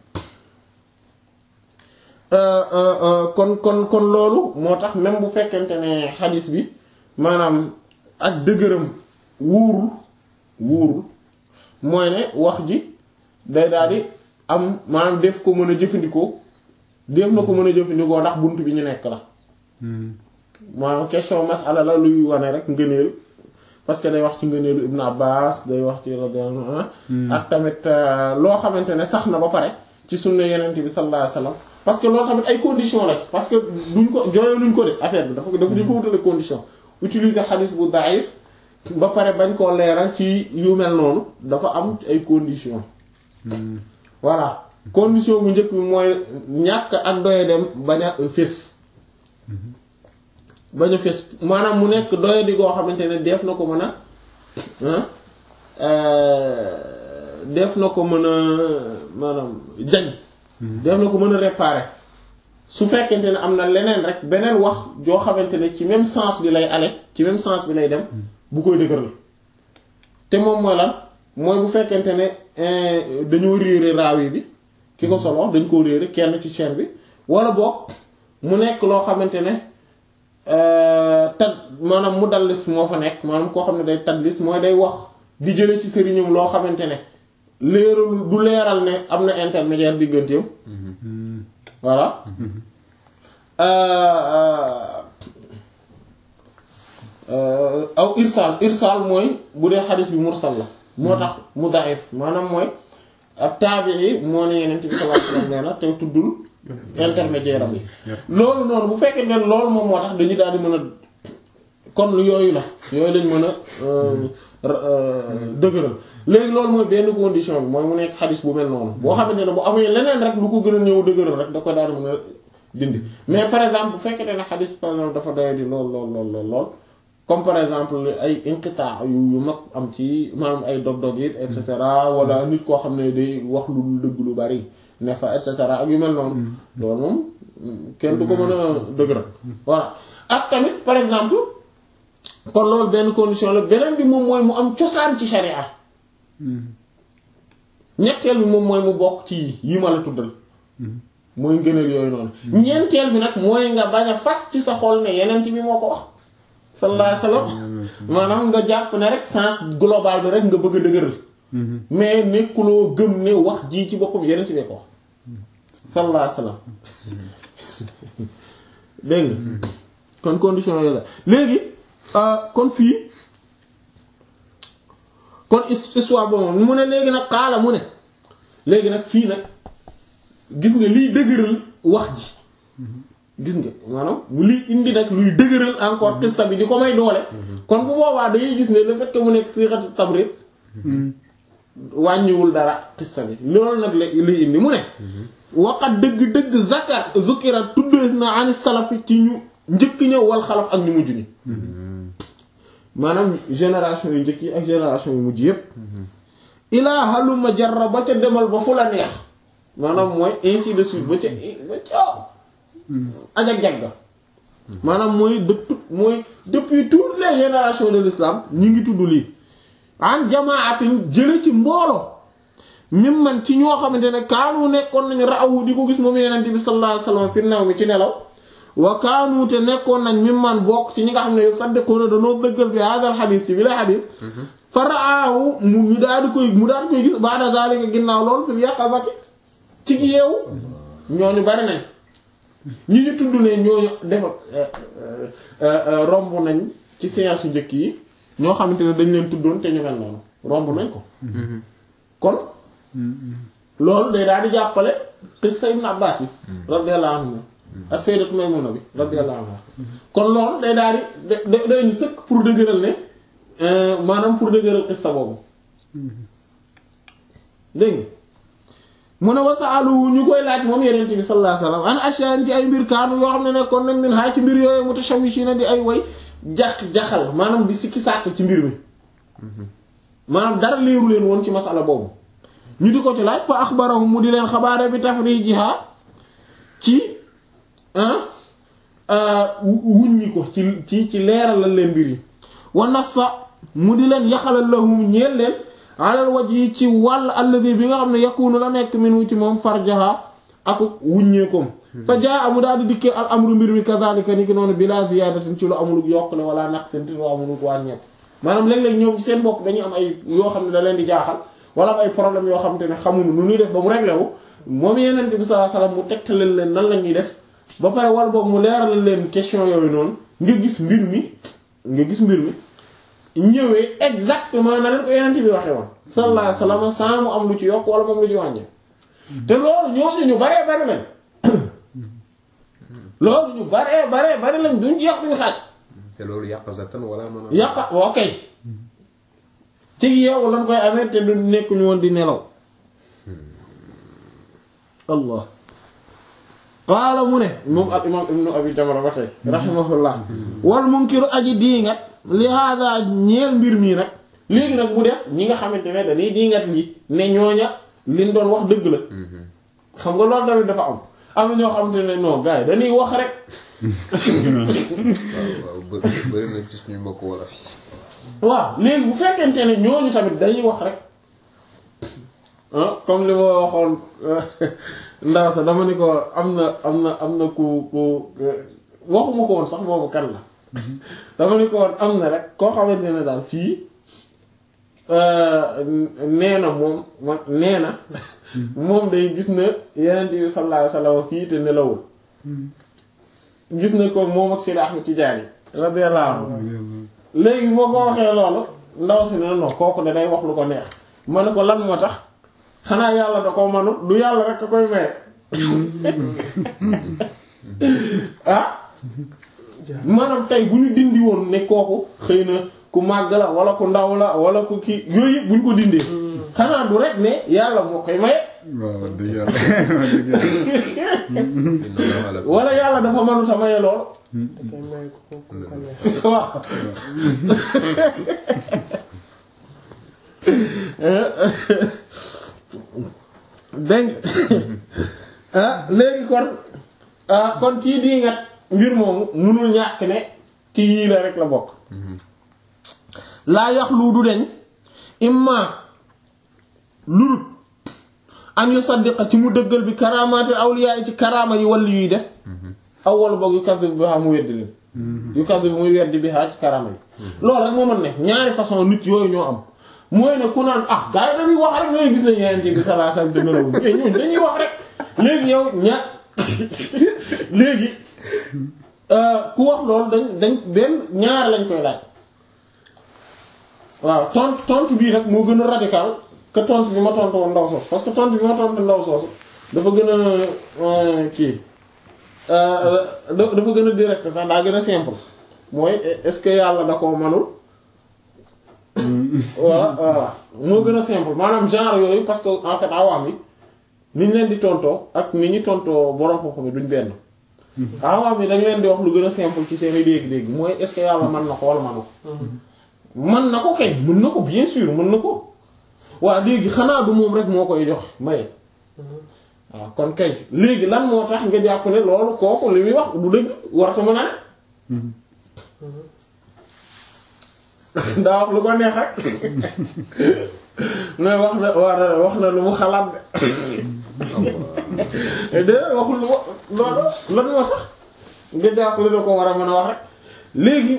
kon kon kon loolu moo tax même bu fekkente ne xadis bi maanaam ak dëgëram wuurul wuurul mooy ne wax ji day daal di am maanaam def ko mën a jëfandikoo def na ko mën a jëfandikoo ndax bunt bi ñu nekk la maanaam question masala la luy wane rek ngëneel parce que day wax ci ngëneelu Ibn Abbas day wax ci radiyallahu ak tamit loo xamante ne sax na ba pare ci sunna yenent bi sallallahu alayhi wasallam parce que loolu tamit ay condition la parce que duñ ko jooyo luñ ko de affaire bi dafa dafa duñ ko wutale condition utiliser xadis bu daif ba pare bañ koo leeral ci yu mel noonu dafa am ay condition voilà condition bu njëkk bi mooy ñàkk ak doye dem bañ a fés bañ a fés maanaam mu nekk doye di goo xamante ne def na ko mën a def na ko mën a maanaam jañ def na ko mën a réparer su fekkente ne am na leneen rek beneen wax joo xamante ne ci même sens bi lay ale ci même sens bi lay dem bu koy dëgëral te moom mooy lan mooy bu fekkente ne dañoo réere raawi bi ki ko solo dañ ko réere kenn ci chaîne bi wala boog mu nekk loo xamante ne tad maanaam mu dallis moo fa nekk maanaam koo xam ne day tadlis mooy day wax di jële ci sëriñum loo xamante ne leeralul du leeral ne am na intermédiaire digganteem voilà aw irsal irsal mooy bu dee xadis bi mursal la moo tax mu daif maanaam mooy ab taabii moo ne yeneen bi sallallahu alayhi wasallam nee na te tuddul intermédiaire am yi loolu noonu bu fekkee ne loolu moom moo tax dañu daal di mën a kon yooyu la yooyu lañ mën a dëgëral léegi loolu mooy benn condition bi mooy mu nekk xadis bu mel noonu boo xamante ne bu amee leneen rek lu ko gën a ñëw dëgëral rek da koy daal di mën a dindi mais par exemple bu fekkente ne xadis par exemple dafa doy di lool lool lool lool lool comme par exemple ay inqitaa yu yu mag am ci maanaam ay dog-dog it et cetera wala nit koo xam ne day wax lu dul dëgg lu bari ne fa et cetera ak yu mel noonu loolu moom kenn du ko mën a dëgëral voilà ak tamit par exemple kon loolu benn condition la beneen bi moom mooy mu am cosaan ci sharia ñetteel bi moom mooy mu bokk ci yi ma la tuddal mooy ngëneel yooyu noonu ñeenteel bi nag mooy nga bañ a fas ci sa xol ne yeneen bi moo ko wax sallallahu alayhi wasallam maanaam nga jàpp ne rek sens global bi rek nga bëgg a dëgëral mais nekkuloo gëm ne wax jii ci boppam yeneen bi ko wax sallallahu alayhi wasallam dégg nga kon condition yooyu la léegi kon fii kon histoire boobu mu ne léegi nag xaala mu ne léegi nag fii nag gis nga liy dëgëral wax ji gis nga maanaam mu liy indi nag luy dëgëral encore qissa bi di ko may doole kon bu boobaa dañuy gis ne le fait que mu nekk siixatu tabrid wàññiwul dara qissa bi loolu nag la liy indi mu ne waqat dëgg-dëgg zakat zukira tuddee na ani salafi ci ñu njëkk ñëw wal xalaf ak ñu mujj ni maanaam génération yu njëkk yi ak génération yu mujj yépp ilaa haluma jarra ba ca demal ba fu la neex maanaam mooy ainsi de suite ba ca ba ca ajag-jagga maanaam mooy de tout mooy depuis toutes les générations de l'islam ñu ngi tudd lii an jamaatin jële ci mbooloo mim man ci ñoo xamante ne kaanu nekkoon nañu raawu di ko gis moom yenent bi sallallahu alayhi wasallam fi naw mi ci nelaw wa kaanu te nekkoon nañ mim man bokk ci ñi nga xam ne saddiquna dañoo dëggal bi hadal xadis ci bi la xadis fa raawu mu ñu daal di koy mu daal di koy gis ba'da zalika ginnaaw loolu fil yaqazati ci gi yeewu ñooñu bari nañ ñi ñu tudd ne ñooñu defa romb nañ ci séance su njëkk yi ñoo xamante ne dañ leen tuddoon te ñu mel noonu romb nañ ko kon loolu day daal di jàppale qissa Ibn Abbas bi radiyallahu anhu ak Sayyidatu Maymuna bi radiyallahu anha kon loolu day daal di da day ñu sëkk pour dëgëral ne maanaam pour dëgëral qissa boobu dégg nga mu ne wasaalu ñu koy laaj moom yeneen bi sallallahu alayhi wasallam an ashyan ci ay mbir kaanu yoo xam ne nekkoon nañ min xaa ci mbir yooyu mutashawishina di ay way jax jaxal maanaam di sikki sàkk ci mbir mi maanaam dara leeru leen woon ci masala boobu ñu di ko ci laaj fa axbarahum mu di leen xabaare bi tafrijiha ci wuññi ko ci ci ci leeralal leen mbir yi wa nassa mu di leen yaxalal lahum ñeel leen alal waj yi ci wàll alladi bi nga xam ne yakunu la nekk minu ci moom farjaha ak wuññeekoom fa jaa amu daal di dikkee al amru mbir mi kazalika ni ki noonu bila ziyadatin ci lu amulug yokkule wala naqsin te lu amulug wàññeeku maanaam léeg-léeg ñoom ci seen bopp dañuy am ay yoo xam ne da leen di jaaxal wala am ay problème yoo xam te ne xamuñu nu ñuy def ba mu réglé wu moom yeneen bi sallallahu alayhi wasallam mu tegtalal leen nan la ñuy def ba pare wala boog mu leeralal leen question yooyu noonu nga gis mbir mi nga gis mbir mi ñëwee exactement na leen ko yeneen bi waxee woon sallallahu alayhi wasallam sans mu am lu ci yokk wala moom lu ci wàññe te loolu ñooñu ñu baree bari lañ loolu ñu baree baree bari lañ duñ jeex duñ xaaj te loolu yàqazatan wala mën a. yàqa ok ci yeewu lañ koy amee te du nekk ñu woon di nelaw allah qaala mu ne moom al imam ibnu abi jamra ba tey rahimahullah wal munkiru aji diingat li hada ñeel mbir mii nag léegi nag mu des ñi nga xamante ne dañuy diingat lii ne ñooña liñ doon wax dëgg la xam nga loolu tamit dafa am am na ñoo xamante ne non gars yi dañuy wax rek waaw waaw bë- bëri na ci suñu mbokk wolof yi. waaw léegi bu fekkente ne ñooñu tamit dañuy wax rek ah comme li ma waxoon ndaw sa dama ni ko am na am na am na ku ku waxuma ko woon sax boobu kan la dama ni ko woon am na rek koo xamante ne daal fii nee na moom ma nee na moom day gis na yeneen bi sallallahu alayhi wasallam fii te nelawul gis na ko moom ak Sidi Ahmed Tidiane radiyallahu anhu léegi boo ko waxee loolu ndaw si ne non kooku de day wax lu ko neex ma ne ko lan moo tax xanaa yàlla da ko manul du yàlla rek a koy maye ah maanaam tey bu ñu dindi woon ne kooku xëy na ku màgg la wala ku ndaw la wala ku kii yooyu yëpp bu ñu ko dindee xanaa du rek ne yàlla moo koy maye waaw dëgg yàlla dëgg yàlla inna allaha la wala yàlla dafa mënut a maye lool da koy may ko ko ko neex. waaw dégg ah léegi kon ah kon kii di nga mbir moomu munul ñàkk ne ci yii la rek la bokk laa yax lu du deñ imma lurut an yu saddiqa ci mu dëggal bi karaamaatil awliya yi ci karaama yi wàllu yuy def awwal boog yu kaddu bi xam mu weddi leen yu kaddu bi muy weddi bi xaa ci karaama yi loolu rek moo mën ne ñaari façon nit yooyu ñoo am mooy ne ku naan ah gars yi dañuy wax rek ñooy gis nañ yeneen ci bi sallallahu alayhi wasallam te nelawuñ mais ñun dañuy wax rek léegi yow ña léegi ku wax loolu dañ dañ benn ñaar lañ koy laaj waaw tontu tontu bii nag moo gën a radical que tontu bi ma tontu woon ndaw soosu parce que tontu bi ma tontu ndaw soosu dafa gën a kii dafa gën a direct sax daa gën a simple mooy est-ce que yàlla da koo manul voilà voilà moo gën a simple maanaam genre yooyu parce que en fait awaam yi ni ñu leen di tontoo ak ni ñu tontoo borom xam-xam yi duñ benn awaam yi dañ leen di wax lu gën a simple ci seen i dégg-dégg mooy est-ce que yàlla mën na ko wala manu ko mën na ko kay mën na ko bien sûr mën na ko waa léegi xanaa du moom rek moo koy jox maye waaw kon kay léegi lan moo tax nga jàpp ne loolu kooku li muy wax du dëgg warata mën a ne daa wax lu ko neex rek mais wax na war wax na lu mu xalaat de déedéet waxul lu loolu lan moo tax nga jàpp ne da ko war a mën a wax rek léegi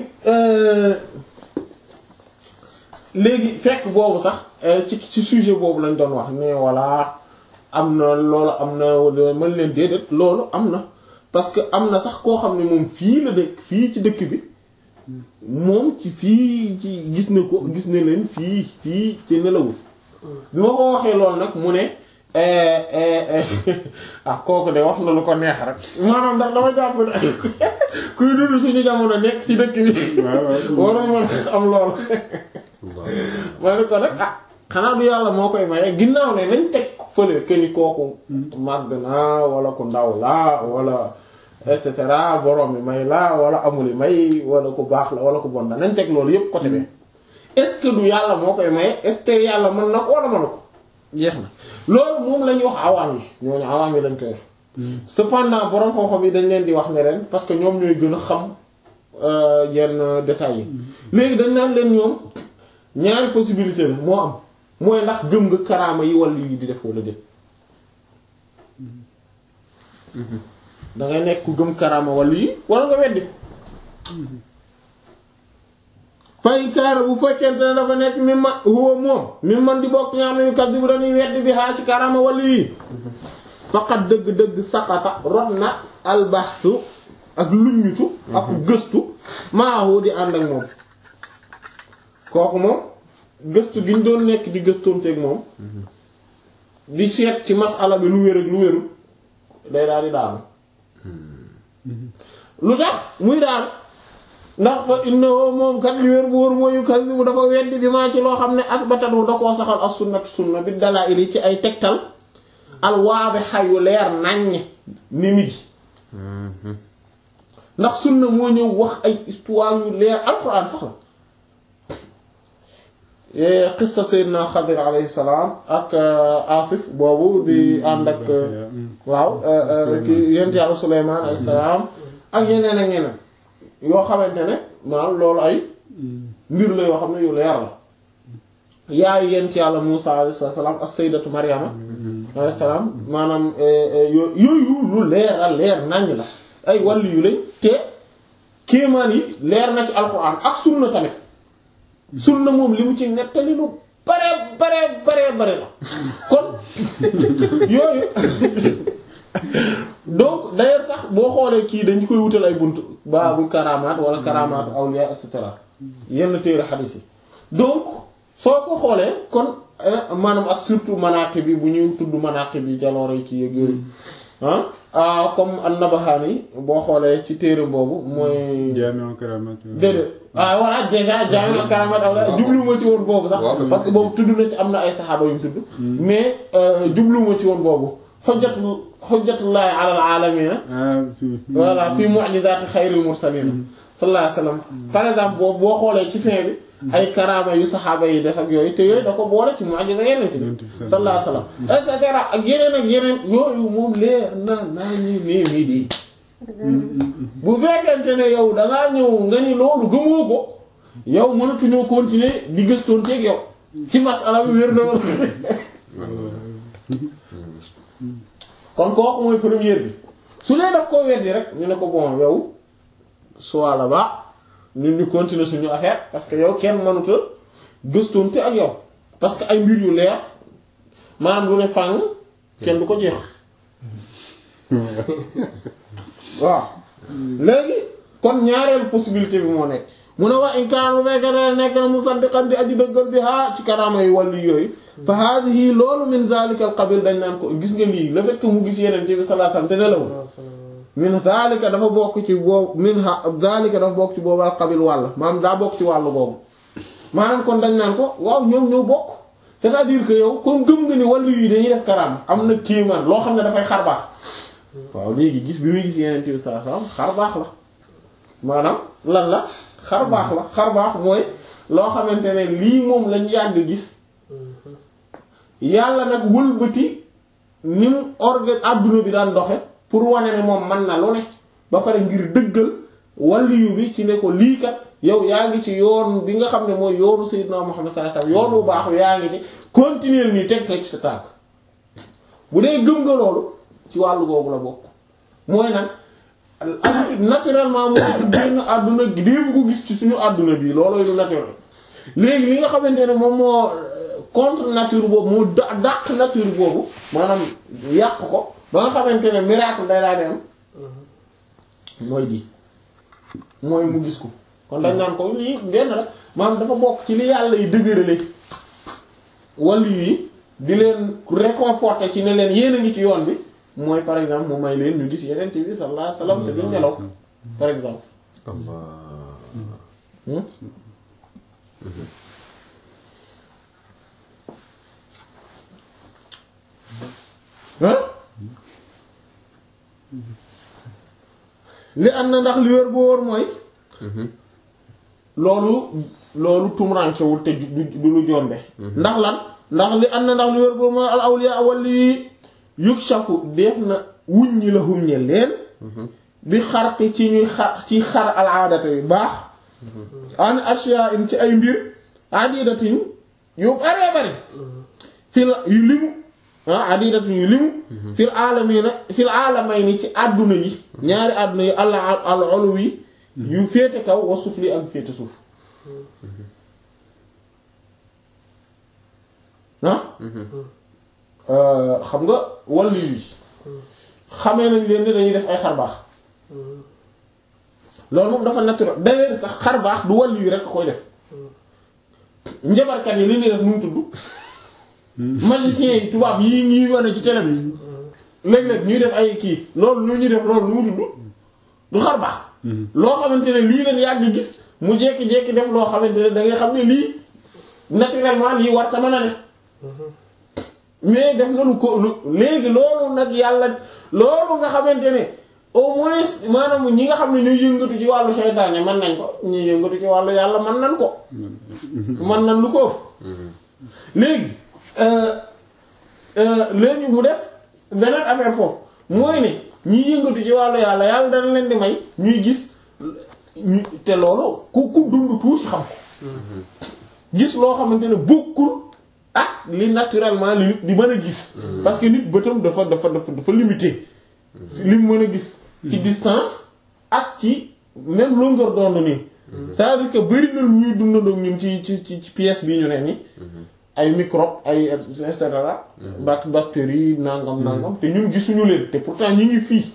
léegi fekk boobu sax ci ci sujet boobu lañ doon wax mais voilà am na loolu am na mën leen déedéet loolu am na parce que am na sax koo xam ne moom fii la dëkk fii ci dëkk bi moom ci fii ci gis na ko gis na leen fii fii ci nelawul bi ma ko waxee loolu nag mu ne ah kooku de wax na lu ko neex rek maanaam ndax dama jàpp ne kuy dund suñu jamono nekk ci dëkk bi waroon mën am loolu ma ne ko nag ah xanaa du yàlla moo koy maye ginnaaw ne nañ teg fële que ni kooku màgg na wala ku ndaw la wala et cetera borom mi may la wala amuli may wala ku baax la wala ku bon la nañ teg loolu yépp côté bi est-ce que du yàlla moo koy maye est-ce que yàlla mën na ko wala mënu ko jeex na loolu moom la ñuy wax awaam yi ñooñu awaam yi lañ koy wax cependant borom xam-xam yi dañ leen di wax ne leen parce que ñoom ñooy gën a xam yenn détails yi léegi dañ naan leen ñoom ñaari possibilité la moo am mooy ndax gëm nga karaama yi wàllu yi di def wala déet dangay nekk ku gëm karaama wàllu yi wala nga weddi fay kaara bu fekkente ne dafa nekk mi ma huwa moom mi man di bokk ñaam yu kat bu dañuy weddi bi xaa ci karaama wàllu yi faqat dëgg-dëgg saqata rot na albaxtu ak luññutu ak gëstu maahu di ànd ak moom kooku moom gëstu gi ñu doon nekk di gëstoonteeg moom di seet ci masala bi lu wér ak lu wérul day daal di daanu lu tax muy daanu ndax fa innahu moom kat li wér bu wóor mooy kasibu dafa weddi bi maa ci loo xam ne asbatatu da koo saxal as sunnatu sunna bi dalaa'il yi ci ay tegtal al waadiha yu leer naññ ni midi ndax sunna moo ñëw wax ay histoire yu leer alxuraan sax la qissa Seydina Xadir alayhi salaam ak Asif boobu di ànd ak waaw ki yent yàlla Suleymaan alayhi salaam ak yeneen ak yeneen yoo xamante ne maanaam loolu ay mbir la yoo xam ne yu leer la yaayu yent yàlla Muusa alayhi salaam ak Sayyidatu Maryama alayhi salaam maanaam yooyu lu leer a leer naññ la ay wàll yu lañ te kéemaan yi leer na ci alxuraan ak sunna tamit sunna moom li mu ci nettali lu bare bare bare bare la kon yooyu donc d'ailleurs sax boo xoolee kii dañu koy wutal ay bunt baabul karamaat wala karamaatu awliya et cetera yenn téere xadiis yi donc soo ko xoolee kon maanaam ak surtout manaqib bi bu ñuy tudd manaqib bi jaloore yi kii ak yooyu ah comme an-Nabahani boo xoolee ci téere boobu mooy. Jaami' Karamat. déedéet ah voilà déjà Jaami' Karamat wala jubluwuma ci woon boobu sax. parce que boobu tudd na ci am na ay saxaaba yu mu tudd. mais jubluwuma ci woon boobu xujjatu xujjatullahi ala al-aalamiina. ah si. voilà fii mu'jizaati xayril mursaliin. sallallahu alayhi wa sallam. par exemple boobu boo xoolee ci fin bi. ay karaama yu saxaaba yi def ak yooyu te yooyu da ko boole ci mu'jiza yeneen bi sallallahu alayhi wasallam et cetera ak yeneen ak yeneen yooyu moom leer na naa ñi nee mii di bu fekkente ne yow dangaa ñëw nga ni loolu gëmoo ko yow mënatuñoo continuer di gëstoonteeg yow ci masala bi wér na kon kooku mooy première bi su dee daf koo weddi rek ñu ne ko bon yow soit la ba ñun ñu continuer suñu affaire parce que yow kenn mënuta gëstoonte ak yow parce que ay mbir yu leer maanaam lu ne fàng kenn du ko jeex waaw léegi kon ñaareelu possibilité bi moo nekk mu ne waa in kaan bu fekkee ne nekk na musaddiqan di aji dëggal bi haa ci karaama yu wàllu yooyu fa haadihi loolu min zalika al qabil dañ naan ko gis nga lii le fait que mu gis yeneen ci bi sallallahu alayhi wasallam te nelawul min zalika dafa bokk ci boobu min ha zalika dafa bokk ci boobu al qabil wàll maanaam daa bokk ci wàllu boobu maanaam kon dañ naan ko waaw ñoom ñoo bokk c'est-à-dire que yow comme gëm nga ni wàllu yi dañuy def karaama am na kéemaan loo xam ne dafay xar baax waaw léegi gis bi muy gis yeneen ci bi sallallahu alayhi wasallam xar baax la maanaam lan la xar baax la xar baax mooy loo xamante ne lii moom lañ yàgg gis yàlla nag wëlbati ni mu organ adduna bi daan doxe pour wane ne moom man na lu ne ba pare ngir dëggal waliyu bi ci ne ko lii kat yow yaa ngi ci yoon bi nga xam ne mooy yoonu Seydina Muhammad sallallahu alayhi wasallam yoon bu baax yaa ngi ci continuer nii teg teg ci sa tànk bu dee gëm nga loolu ci wàllu googu la bokk mooy nag naturellement moo génn àdduna déefu ko gis ci suñu àdduna bi loolooy lu naturel léegi li nga xamante ne moom moo contre nature boobu moo da dàq nature boobu maanaam yàq ko ba nga xamante ne miracle day daa di am mooy di mooy mu gis ko kon dañ naan ko lii benn la maanaam dafa bokk ci li yàlla yi dëgërale wàllu yi di leen réconforter ci ne leen yéen a ngi ci yoon bi mooy par exemple mu may leen ñu gis yeneen bi sallallahu alayhi wasallam te duñ nelaw par exemple Allah hein li am na ndax li wér boo wóor mooy loolu loolu tumurankewul te du du lu jombe ndax lan ndax li am na ndax li wér boo mooy al awliya walli yukshafu def na wuññi la hum ñe leen bi xarti ci ñuy xar ci xar al aadata yu baax an ashiya in ci ay mbir adidatin yu baree bari fil yu limu ah adidatin yu limu fil aalamina fil aalamay ci àdduna yi ñaari àdduna yi al al olu yi yu féete kaw wa sufli ak féete suuf ah xam nga wàllu yi xamee nañ leen ni dañuy def ay xar baax loolu moom dafa naturel d'ailleurs sax xar baax du wàllu yi rek koy def njabarkat yi li ñuy def nu mu tudd magiciens yi tubaab yi ñuy wane ci télé bi léeg-léeg ñuy def ay kii loolu lu ñuy def loolu lu mu tudd du xar baax loo xamante ne lii leen yàgg gis mu jekki-jekki def loo xamante ne da ngay xam ne lii naturellement lii war ta mën a ne mais def na lu ko lu léegi loolu nag yàlla loolu nga xamante ne au moins maanaam ñi nga xam ne ñooy yëngatu ci wàllu seytaane mën nañ ko ñuy yëngatu ci wàllu yàlla mën nañ ko mën nañ lu ko léegi léegi mu des beneen affaire foofu mooy ne ñi yëngatu ci wàllu yàlla yàlla dana leen di may ñuy gis ñu te loolu ku ku dund tuuti xam ko gis loo xamante ne bokkul ak li naturellement li nit di mën a gis parce que nit bëtam dafa dafa dafa dafa limité li mu mën a gis ci distance ak ci même longueur d'onde nii c'est-à-dire que bari na ñuy dundandoo ñun ci ci ci pièce bi ñu ne ni ay microbe ay et cetera bac bactéries nangam nangam te ñun gisuñu leen te pourtant ñu ngi fii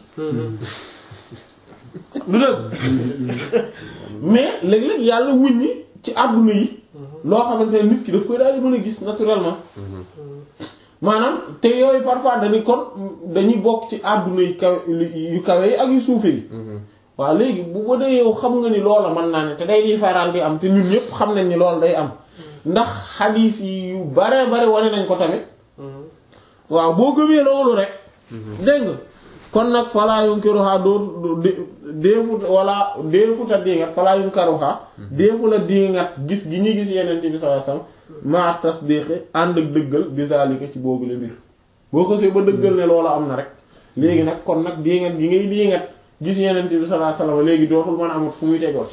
lu dëgg mais léeg-léeg yàlla wuññi ci àdduna yi loo xamante ne nit ki daf koy daal di mën a gis naturellement maanaam te yooyu parfois dañuy kon dañuy bokk ci àdduna yu kawe yu kawe yi ak yu suufe yi waaw léegi bu ba dee yow xam nga ni loola mën naa ne te day di faral di am te ñun ñëpp xam nañ ni loolu day am ndax xadiis yi yu bare bare wane nañ ko tamit waaw boo gëmee loolu rek dégg nga kon nag falaa yunkiruha doo deefut wala deefuta dingat falaa yunkiruha deefu la dingat gis gi ñuy gis yeneen bi sallallahu alayhi wasallam ma tasdiqi ànd ak dëggal bi zalika ci boobu la mbir boo xësee ba dëggal ne loolu am na rek léegi nag kon nag dingat gi ngay dingat gis yeneen bi sallallahu alayhi wasallam léegi dootul mën a amut fu muy tegooti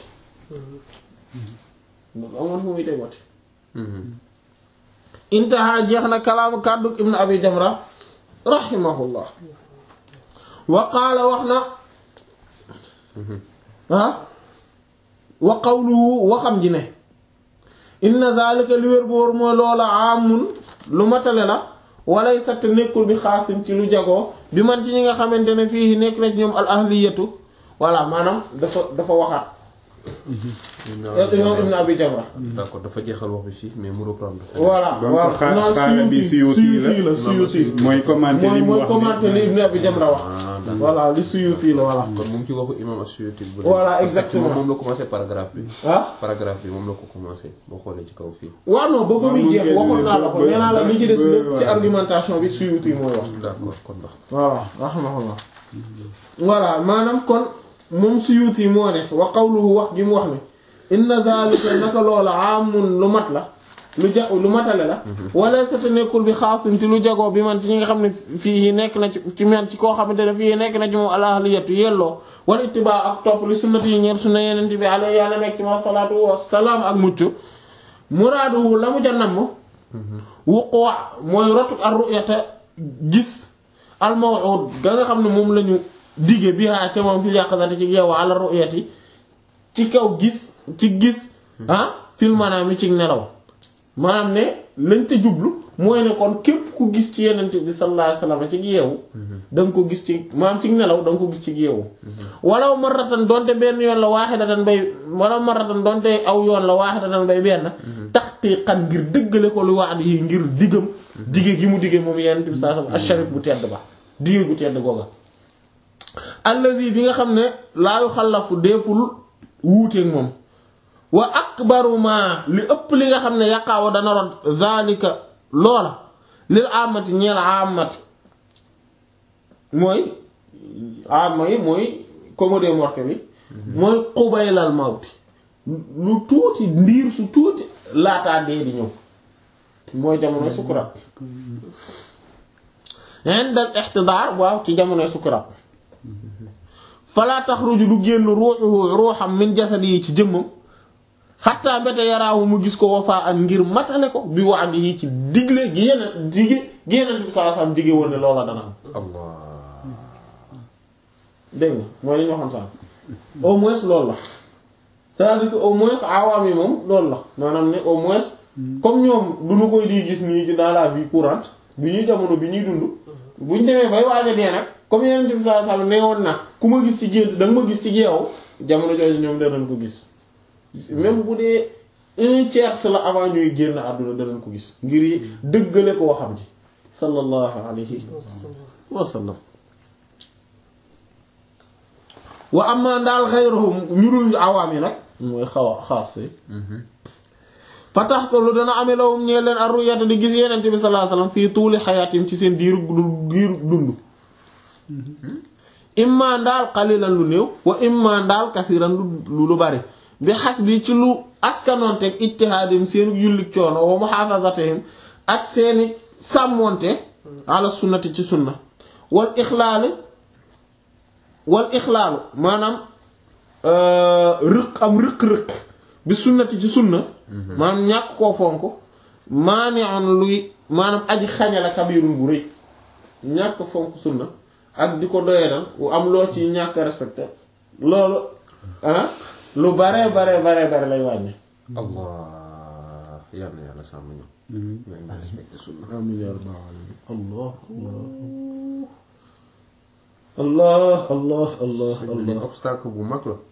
dootul amut fu muy tegooti intaha jeex na kalaamu kàddu ibnu abi jamra rahimahullah wa qaala wax na ah wa qawluhu waxam ji ne inna zalika li wér boor mooy loola amun lu matale la walay satt nekkul bi xaasin ci lu jagoo bi man ci ñi nga xamante ne fii nekk na ci ñoom al ahliyatu voilà maanaam dafa dafa waxaat imam ibn abi jamra d'accord dafa jeexal wax bi fii mais mu reprendre voilà donc voilà xaa- non xaala bi suyuti Suyuti la. suyuti la suyuti mooy commenté mooy li mu mooy wax commenté li ibn abi jamra wax ah d'accord voilà li suyuti la voilà kon moom ci waxu imam as-Suyuti bu Voilà, parce que exactement. moom la commencé paragraphe bi ah paragraphe bi moom la ko commencé boo xoolee ci kaw fii waaw non ba ba muy jeex Waaw, waxoon naa la ko ba- nee naa la li ci des ba- lépp ci voilà. argumentation bi suyuti mooy wax d'accord kon ndax voilà rahimahullah voilà maanaam kon moom suyuti moo ne wa qawluhu wax gi mu wax ne inna dhalika naka loola amun lu mat la lu ja lu matale la wala sata nekkul bi xaasin ci lu jagoo bi man ci ñi nga xam ne fii nekk na ci ci man ci koo xamante ne fii nekk na ci moom alahliyatu yelloo wala ittibaa ak topp li sunnati yi ñeer sunna yeneen bi alayhi yàlla nekk ci ma salaatu wa salaam ak mucc muraadu la mu ca namm wuquwa mooy rotu ar ru'yata gis al maw'ud ga nga xam ne moom lañu dige bi haa ca moom fi yàqsate ci yeewu ala ru'yati ci kaw gis ci gis ah fil maanaam mi ci nelaw maanaam ne lañ te jublu mooy ne kon képp ku gis ci yenente bi sallallahu alayhi wasallam ci yeewu da nga ko gis ci maanaam ci nelaw da nga ko gis ci yeewu walaw marratan donte benn yoon la waahidatan bay walaw marratan donte aw yoon la waahidatan bay benn taxqiqan ngir dëggale ko lu waadi yi ngir diggam dige gi mu dige moom yenente bi sallallahu alayhi wasallam asharif bu tedd ba dige gu tedd googa allazi bi nga xam ne laayu xalafu deeful wuuteeg moom wa akbaru ma li ëpp li nga xam ne yaqaawa dana rot zalika loola lil amati ñeel amati mooy ama yi mooy commode mortel yi mooy xubaylal mawti lu tuuti ndiir su tuuti laataa dee di ñëw mooy jamono sukuraat indal ixtidaar waaw ci jamono sukuraat falaa taxruju du génn ruuxuhu ruuxam min jasadi yi ci jëmmam xattaa mbete yaraahu mu gis ko wafaa ak ngir matale ko bi wax yi ci digle gi yeneen dige gi yeneen bi saa sam dige woon ne loola dana am allah dégg nga mooy li ñu waxoon sax au moins loolu la c'est-à-dire que au moins awaam yi moom loolu la maanaam ne au moins comme ñoom du ñu koy di gis nii ci dans la vie courante bi ñuy jamono bi ñuy dund bu ñu demee bay waaj a dee nag comme yeneen bi saa sam nee woon na ku ma gis ci gént da nga ma gis ci geew jamono jooju ñoom danañ ko gis même bu dee un tiers la avant ñuy génn àdduna danañ ko gis ngir dëggale ko waxam ji sallallahu alayhi wa sallam wa amma daal xayruhum ñu dul awaam yi nag mooy xaw a xaas fa tax lu dana amee lawum ñee leen ar-ru'yata di gis yenente bi sallallahu alayhi wasallam fii tuuli xayaatim ci seen diiru diiru dund imma ndaal xalilan lu néew wa imma ndaal kasiran lu lu bari bi xas bi ci lu askanoonteeg ijtihaadim seenu yullik coono wa muhaafazatihim ak seeni sàmmoonte ala sunnati ci sunna wal ixlaali wal ixlaalu maanaam rëq am rëq-rëq bi sunnati ci sunna maanaam ñàkk koo fonk maani'un luy maanaam aji xañala kabirun bu rëy ñàkk fonk sunna ak di ko doyadal am loo ci ñàkk respecté loolu ah lu bare bare bare bare lay wàññi allah yal na yàlla sàmm ñu may ma respecté sunna amin ya rabbal alamin allah allah allah allah li allah obstacle bu mag la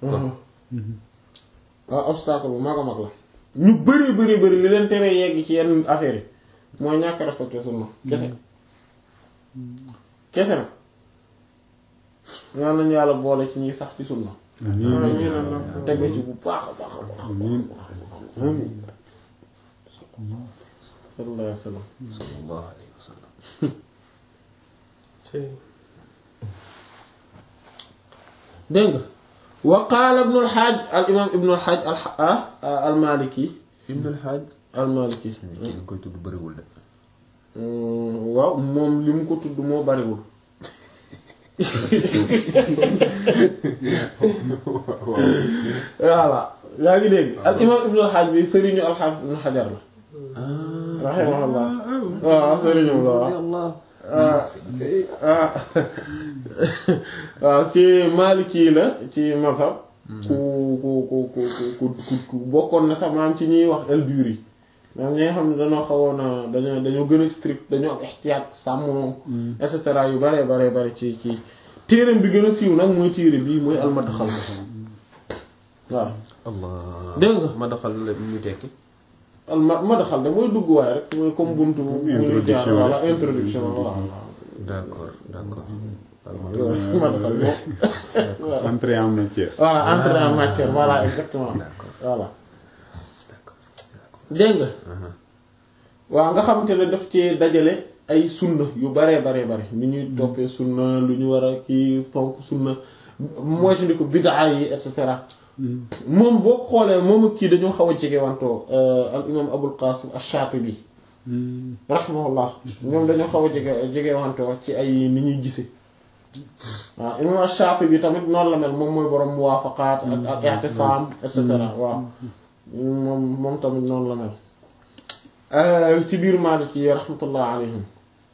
waaw obstacle bu mag a mag la ñu bëri bëri bëri li leen tere yegg ci yenn affaire yi mooy ñàkk respecté sunna kese kese na ñaan nañu yàlla boole ci ñuy sax ci sunna tegu ci bu baax a baax a baax amiin sallallahu alayhi wa sallam sallallahu alayhi wa sallam ci dégg nga wa qaala ibnu alxaaj al imaam ibnu alxaaj al al maliki ibn al hajj al maliki kii nga koy tudd bëriwul de waaw moom li mu ko tudd moo bariwul voilà yaa ngi dégg al imaam ibnu alxaaj bi sëriñu alxaafis ibnu xajar la rahimahullah waaw sëriñu la waaw ah waaw ci Maliki la ci masab ku ku ku ku ku ku ku bokkoon na sax maam ci ñuy wax al-Buri maam ñi nga xam ne dañoo xawoon a dañoo dañoo gën a strict dañoo am ihtiyaat sàmm et cetera yu bare bare bare ci ci téereem bi gën a siiw nag mooy téere bii mooy al-Madxal waaw allah dégg nga ma doxal la ñu tekki al ma Madxal de mooy dugg waaye rek mooy comme buntu bu ñuy jaar Introduction wala introduction waaw d'accord d'accord Madxal moom Entrée en matière. voilà entrer en matière voilà exactement d'accord voilà d'accord dégg nga waaw nga xamante ne daf ci dajale ay sunna yu baree baree bare ni ñuy toppee sunna lu ñu war a kii fonk sunna moytandi ko bid'a yi et cetera moom boo xoolee moom ak kii dañoo xaw a jege wantoo al imam abul qasim ash-shatibi rahimahullah ñoom dañoo xaw a jege jege wantoo ci ay ni ñuy gise waaw imam ash-shatibi tamit noonu la mel moom mooy borom muwaafaqaat ak ak i'tisam et cetera waaw moom moom tamit noonu la mel ci biir Maliki yi rahmatullah alayhim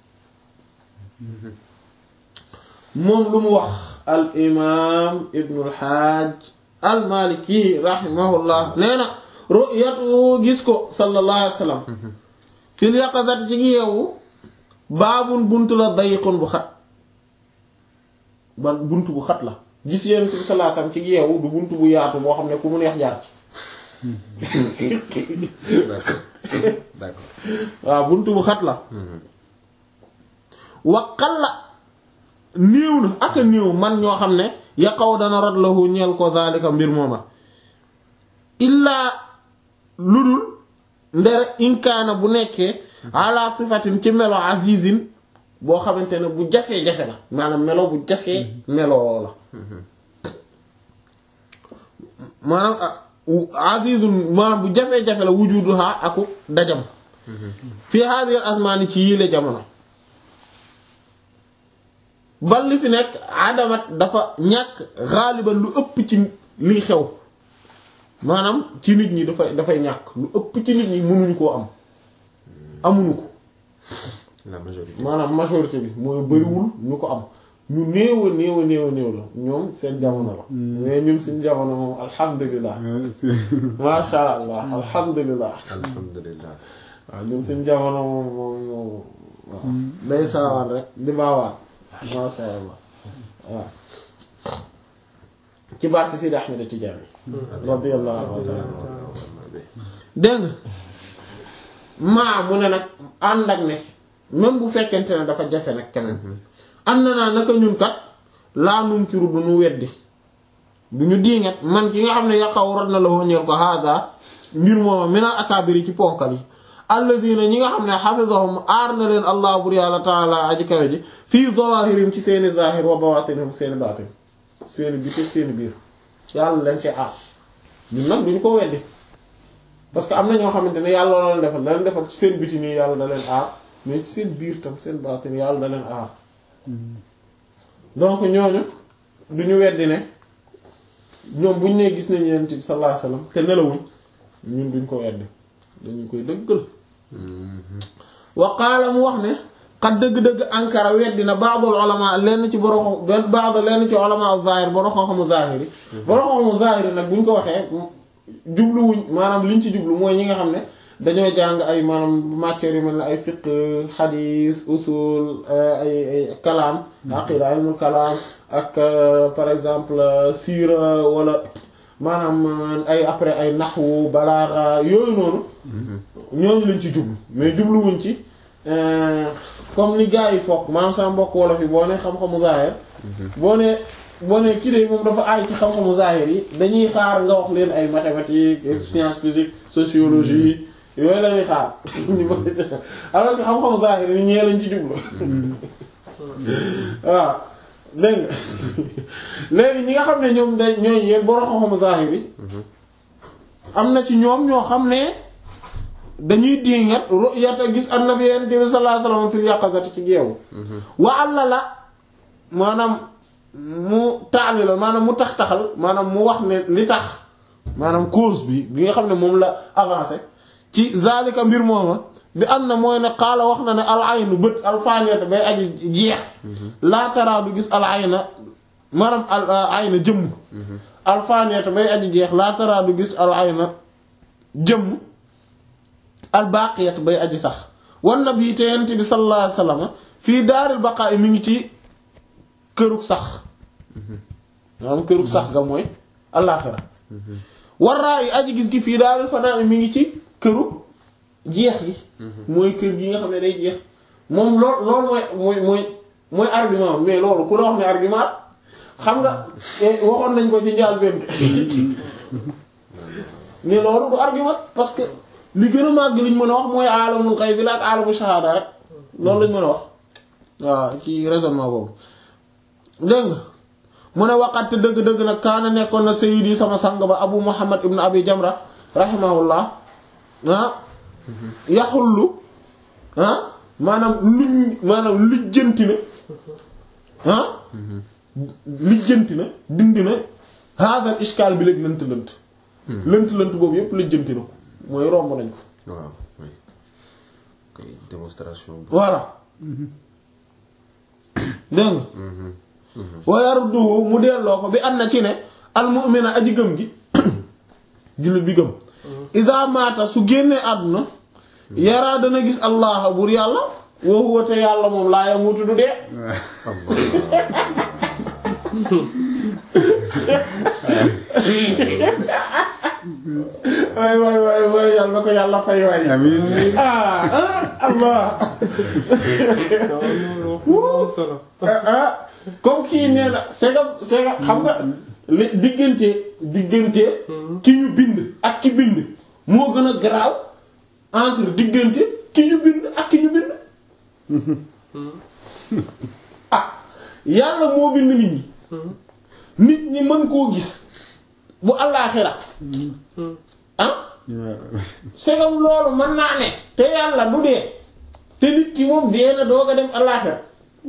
moom lu mu wax al imam ibnu al-Hajj al-Maliki rahimahullah nee na ru'yatu gis ko sallallahu alayhi wa sallam fil yaqazat ci ngi yeewu baabun bunt la dayiqun bu xat ba bunt bu xat la gis yéen bi sallallahu alayhi wa sallam ci ngi yeewu du bunt bu yaatu boo xam ne ku mu neex jaar ci d'accord d'accord waaw buntu bu xat la waqal la néew na ak a néew man ñoo xam ne yaqaw dana rot lahu ñeel ko zalika mbir mooma illaa lu dul ndere inkaana bu nekkee ala sifatin ci melo azizin boo xamante ne bu jafee-jafe la maanaam melo bu jafee meloo la maanaam azizun maanaam bu jafee-jafe la wujuduha aku dajam fi hadhihi asmaani ci yile jamono bal li fi nekk adamat dafa ñàkk xaaliban lu ëpp ci liy xew maanaam ci nit ñi dafay dafay ñàkk lu ëpp ci nit ñi mënuñu koo am amuñu ko la majorité maanaam majorité bi mooy bariwul ñu ko am ñu néew a néew a néew a néew la ñoom seen jamono la mais ñun suñu jamono moom alhamdulilah masha allah alhamdulilah alhamdulilah waaw ñun suñu jamono moom moom moom waaw day saawaan rek di baawaan masha allah waaw ci barke Sidi Ahmed Tidiane radiyallahu anhu dégg nga maa mu ne nag ànd ak ne même bu fekkente ne dafa jafe nag keneen am na naa naka ñun kat laa nunkiru du ñu weddi du ñu diingat man ki nga xam ne yaqaw rot na la ñeel ko hada mbir mooma minal akabiri ci ponkal yi alladina ñi nga xam ne xafisahum aar na leen allah bur yàlla taala aji kawe ji fii zawahirim ci seeni zahir wa bawatinihim seeni baatin seeni biti seeni biir yàlla leen ci aar ñun nag duñu ko weddi parce que am na ñoo xamante ne yàlla la leen defal da leen defal ci seen biti nii yàlla da leen aar mais ci seen biir tam seen baatin yàlla da leen aar donc ñooñu duñu weddi ne ñoom buñ ne gis nañu yonent bi sallallahu alayhi wasallam te nelawuñ ñun duñ ko weddi dañu koy dëggal wa qaala mu wax ne xat dëgg-dëgg ankara weddi na ba'dul ulama lenn ci borom benn ba'd lenn ci ulama zahir borom xam-xamu zahir yi borom xam-xamu zahir nag buñ ko waxee jubluwuñ maanaam liñ ci jublu mooy ñi nga xam ne dañoo jàng ay maanaam matières yu mel ne ay fiqh xadiis usul ay ay kalaam aqida ilmul kalaam ak par exemple siira wala maanaam ay après ay naxwu balaaxa yooyu noonu ñooñu lañ ci jublu mais jubluwuñ ci comme ni gars yi foog maanaam sama mbokk wolof yi boo ne xam-xamu zaahir boo ne boo ne kii de moom dafa aay ci xam-xamu zaahir yi dañuy xaar nga wax leen ay mathématiques sciences physiques sociologie yooyu la ñuy xaar alors que xam-xamu zaahir yi ñee lañ ci jublu waaw dégg nga léegi ñi nga xam ne ñoom day ñooy yéen borom xam-xamu zaahir yi am na ci ñoom ñoo xam ne dañuy dingat ru'yata gis annabi sallallahu alayhi wasallam fil yaqazati ci geewu wa alla la maanaam mu taali la maanaam mu tax taxal maanaam mu wax ne li tax maanaam cause bi bi nga xam ne moom la avancé ci zalika mbir mooma bi am na mooy ne xaala wax na ne al aynu bët al faniyata bay aji jeex laa taraa du gis al ayna maanaam al ayna jëmm al faniyata bay aji jeex laa taraa du gis al ayna jëmm al baqiyat bay aji sax wan nabi te yent bi sallallahu alayhi wasallam fii daaril baqaa mi ngi ci kërug sax maanaam kërug sax ga mooy alaaxira waraa yi aji gis gi fii daaril fanaa mi ngi ci kërug jeex gi mooy kër gi nga xam ne day jeex moom lool loolu mooy mooy mooy mooy argument mais loolu ku la wax ne argument xam nga waxoon nañ ko ci njaal benn ne loolu du argument parce que li gën a màgg liñ mën a wax mooy alamul xayb bi la ak alamul shahada rek loolu lañ mën a wax waaw ci raisonnement boobu dégg nga mu ne waqat dëgg-dëgg nag kaana nekkoon na sayyidi sama sang ba abu muhammad ibn abi jamra rahimahullah ah yaxullu ah maanaam luñ maanaam lijjanti na ah lijjanti na dindi na hadal ishkaal bi léegi lënt lënt lënt lënt boobu yépp lijjanti na ko mooy romb nañ ko waaw oui kay démonstration bi. voilà dégg nga wa yarduhu mu delloo ko bi am na ci ne al mu'mina aji gëm gi jullit bi gëm iza maata su génnee àdduna yaraa dana gis allah bur yàlla wa huwa te yàlla moom laa yamutu du dee waay waay waay waay yàlla na ko yàlla fay waay amiin ah ah allah solo ah comme kii nee na c'est que c'est que xam nga li diggante diggante ki ñu bind ak ki bind moo gën a garaaw entre diggante ki ñu bind ak ki ñu bind ah yàlla moo bind nit ñi nit ñi mën koo gis bu àllaaxira ah segam loolu mën naa ne te yàlla du dee te nit ki moom dee na doog a dem àllaaxira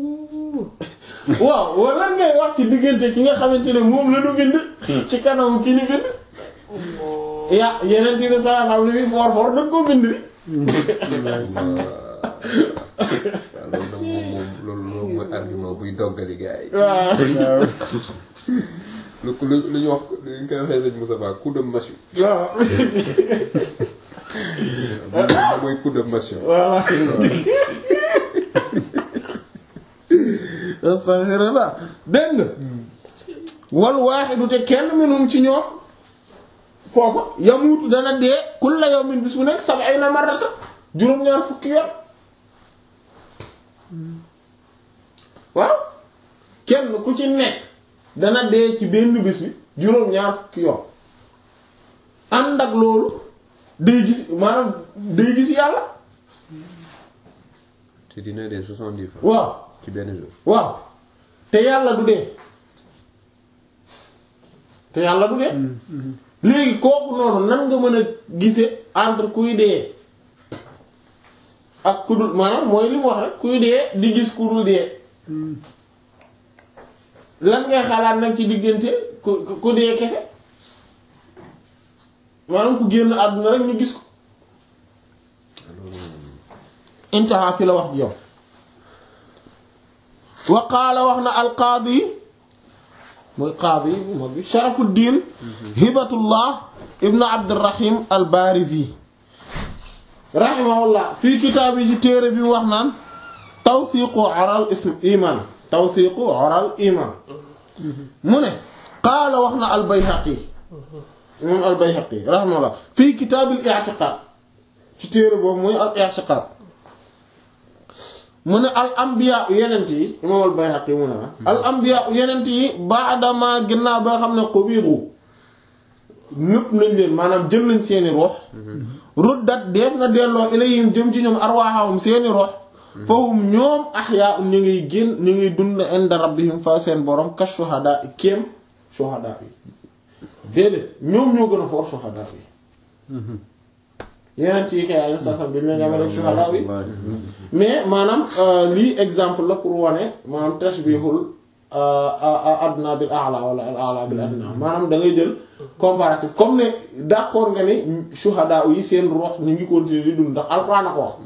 waaw wala ngay wax ci diggante ki nga xamante ne moom la du bind ci kanam ki ni bind ya yeneen ti ko saa xam ne bi foor foor dañ koo bind di waaw loolu nag moom moom loolu loolu mooy argument buy doggali gars yi. waaw lu lu lu ñu wax lu ñu koy waxee sëñ Moussa Ba coup de massue. waaw moom mooy coup de massue. voilà astaghfirullah dégg nga wal waaxidu te kenn minum ci ñoom foofa yamuutu dana dee kulla yawmin bis bu nekk sab'ina marrata juróom-ñaar fukki yoon waaw kenn ku ci nekk dana dee ci benn bis bi juróom-ñaar fukki yoon ànd ak loolu day gis maanaam day gis yàlla te dina dee soixante-dix fois. waaw ci benn jour. waaw te yàlla du dee te yàlla du dee léegi kooku noonu nan nga mën a gise entre kuy dee ak ku dul maanaam mooy li mu wax rek kuy dee di gis ku dul dee lan ngay xalaat nag ci diggante ku ku- ku dee kese maanaam ku génn àdduna rek ñu gis ko intaha fi la wax ji yow wa qaala wax na alqaadi mooy qaadi bu mag bi sharafuddin hibatullah ibnu abdirahim albarizi rahimahullah fii kitaab yi ci téere bi wax naan tawfiqu oral ism iman tawfiqu oral iman mu ne qaala wax na albayhaqi moom albayhaqi rahimahullah fii kitaabil i'tiqaad ci téere boobu mooy al i'tiqaad mu ne al anbiya yenent yi imam al Bayhaqi mu ne la al anbiya yenent yi baadama ginnaaw ba nga xam ne xubiiru ñëpp nañ leen maanaam jël nañ seeni ruux ruddat def na delloo ilayhim jëm ci ñoom arwaahum seeni ruux fahum ñoom ahyaa ñu ngiy génn ñu ngiy dund inda rabbihim fa seen borom ka shuhada kéem shuhada yi déedéet ñoom ñoo gën a foor shuhada yi yeneen ci kay alayhi salaam bi ñu leen yamale shuhada yi mais maanaam euh, lii exemple la pour wane maanaam tashbihul euh, adna bil a'la wala al a'la bil adna maanaam da ngay jël comparatif comme ne d'accord nga ni shuhada yi seen rox ñu ngi continuer di dund ndax alxuraan a ko wax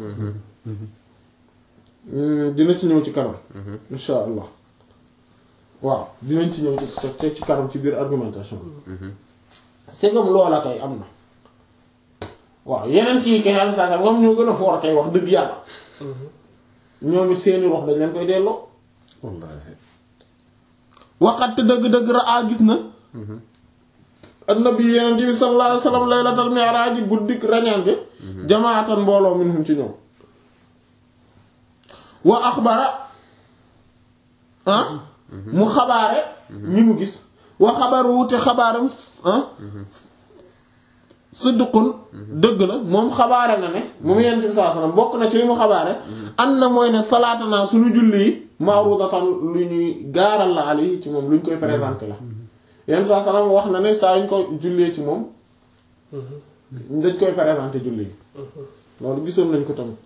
Hmm, dina ci ñëw ci kanam insha allah waaw dinañ ci ñëw ci ci ci kanam ci biir argumentation c'est comme loola kay am na waaw yeneen ci kay am saa moom ñoo gën a foor kay wax dëgg yàlla ñoom it seeni rox dañ leen koy delloo wallaahi. waxat dëgg-dëgg raa gis na annabi yeneen bi sallallahu alayhi wasallam laylatal mi'raj guddik rañaange jamaatan mbooloo minhum ci ñoom wa axbara ah mu xabaare ñi mu gis wa xabaru te xabaaram ah siddiqun dëgg la moom xabaare na ne moom yonent bi sallallahu alayhi wasallam bokk na ci li mu xabaare an na mooy ne salaatanaa suñu julli yi ma'rudatan lu ñuy gaaral la ali ci moom lu ñu koy présenté la yonent bi sallallahu alayhi wasallam wax na ne saa ñu ko jullee ci moom dañ koy présenté julli yi loolu gisoon nañ ko tamit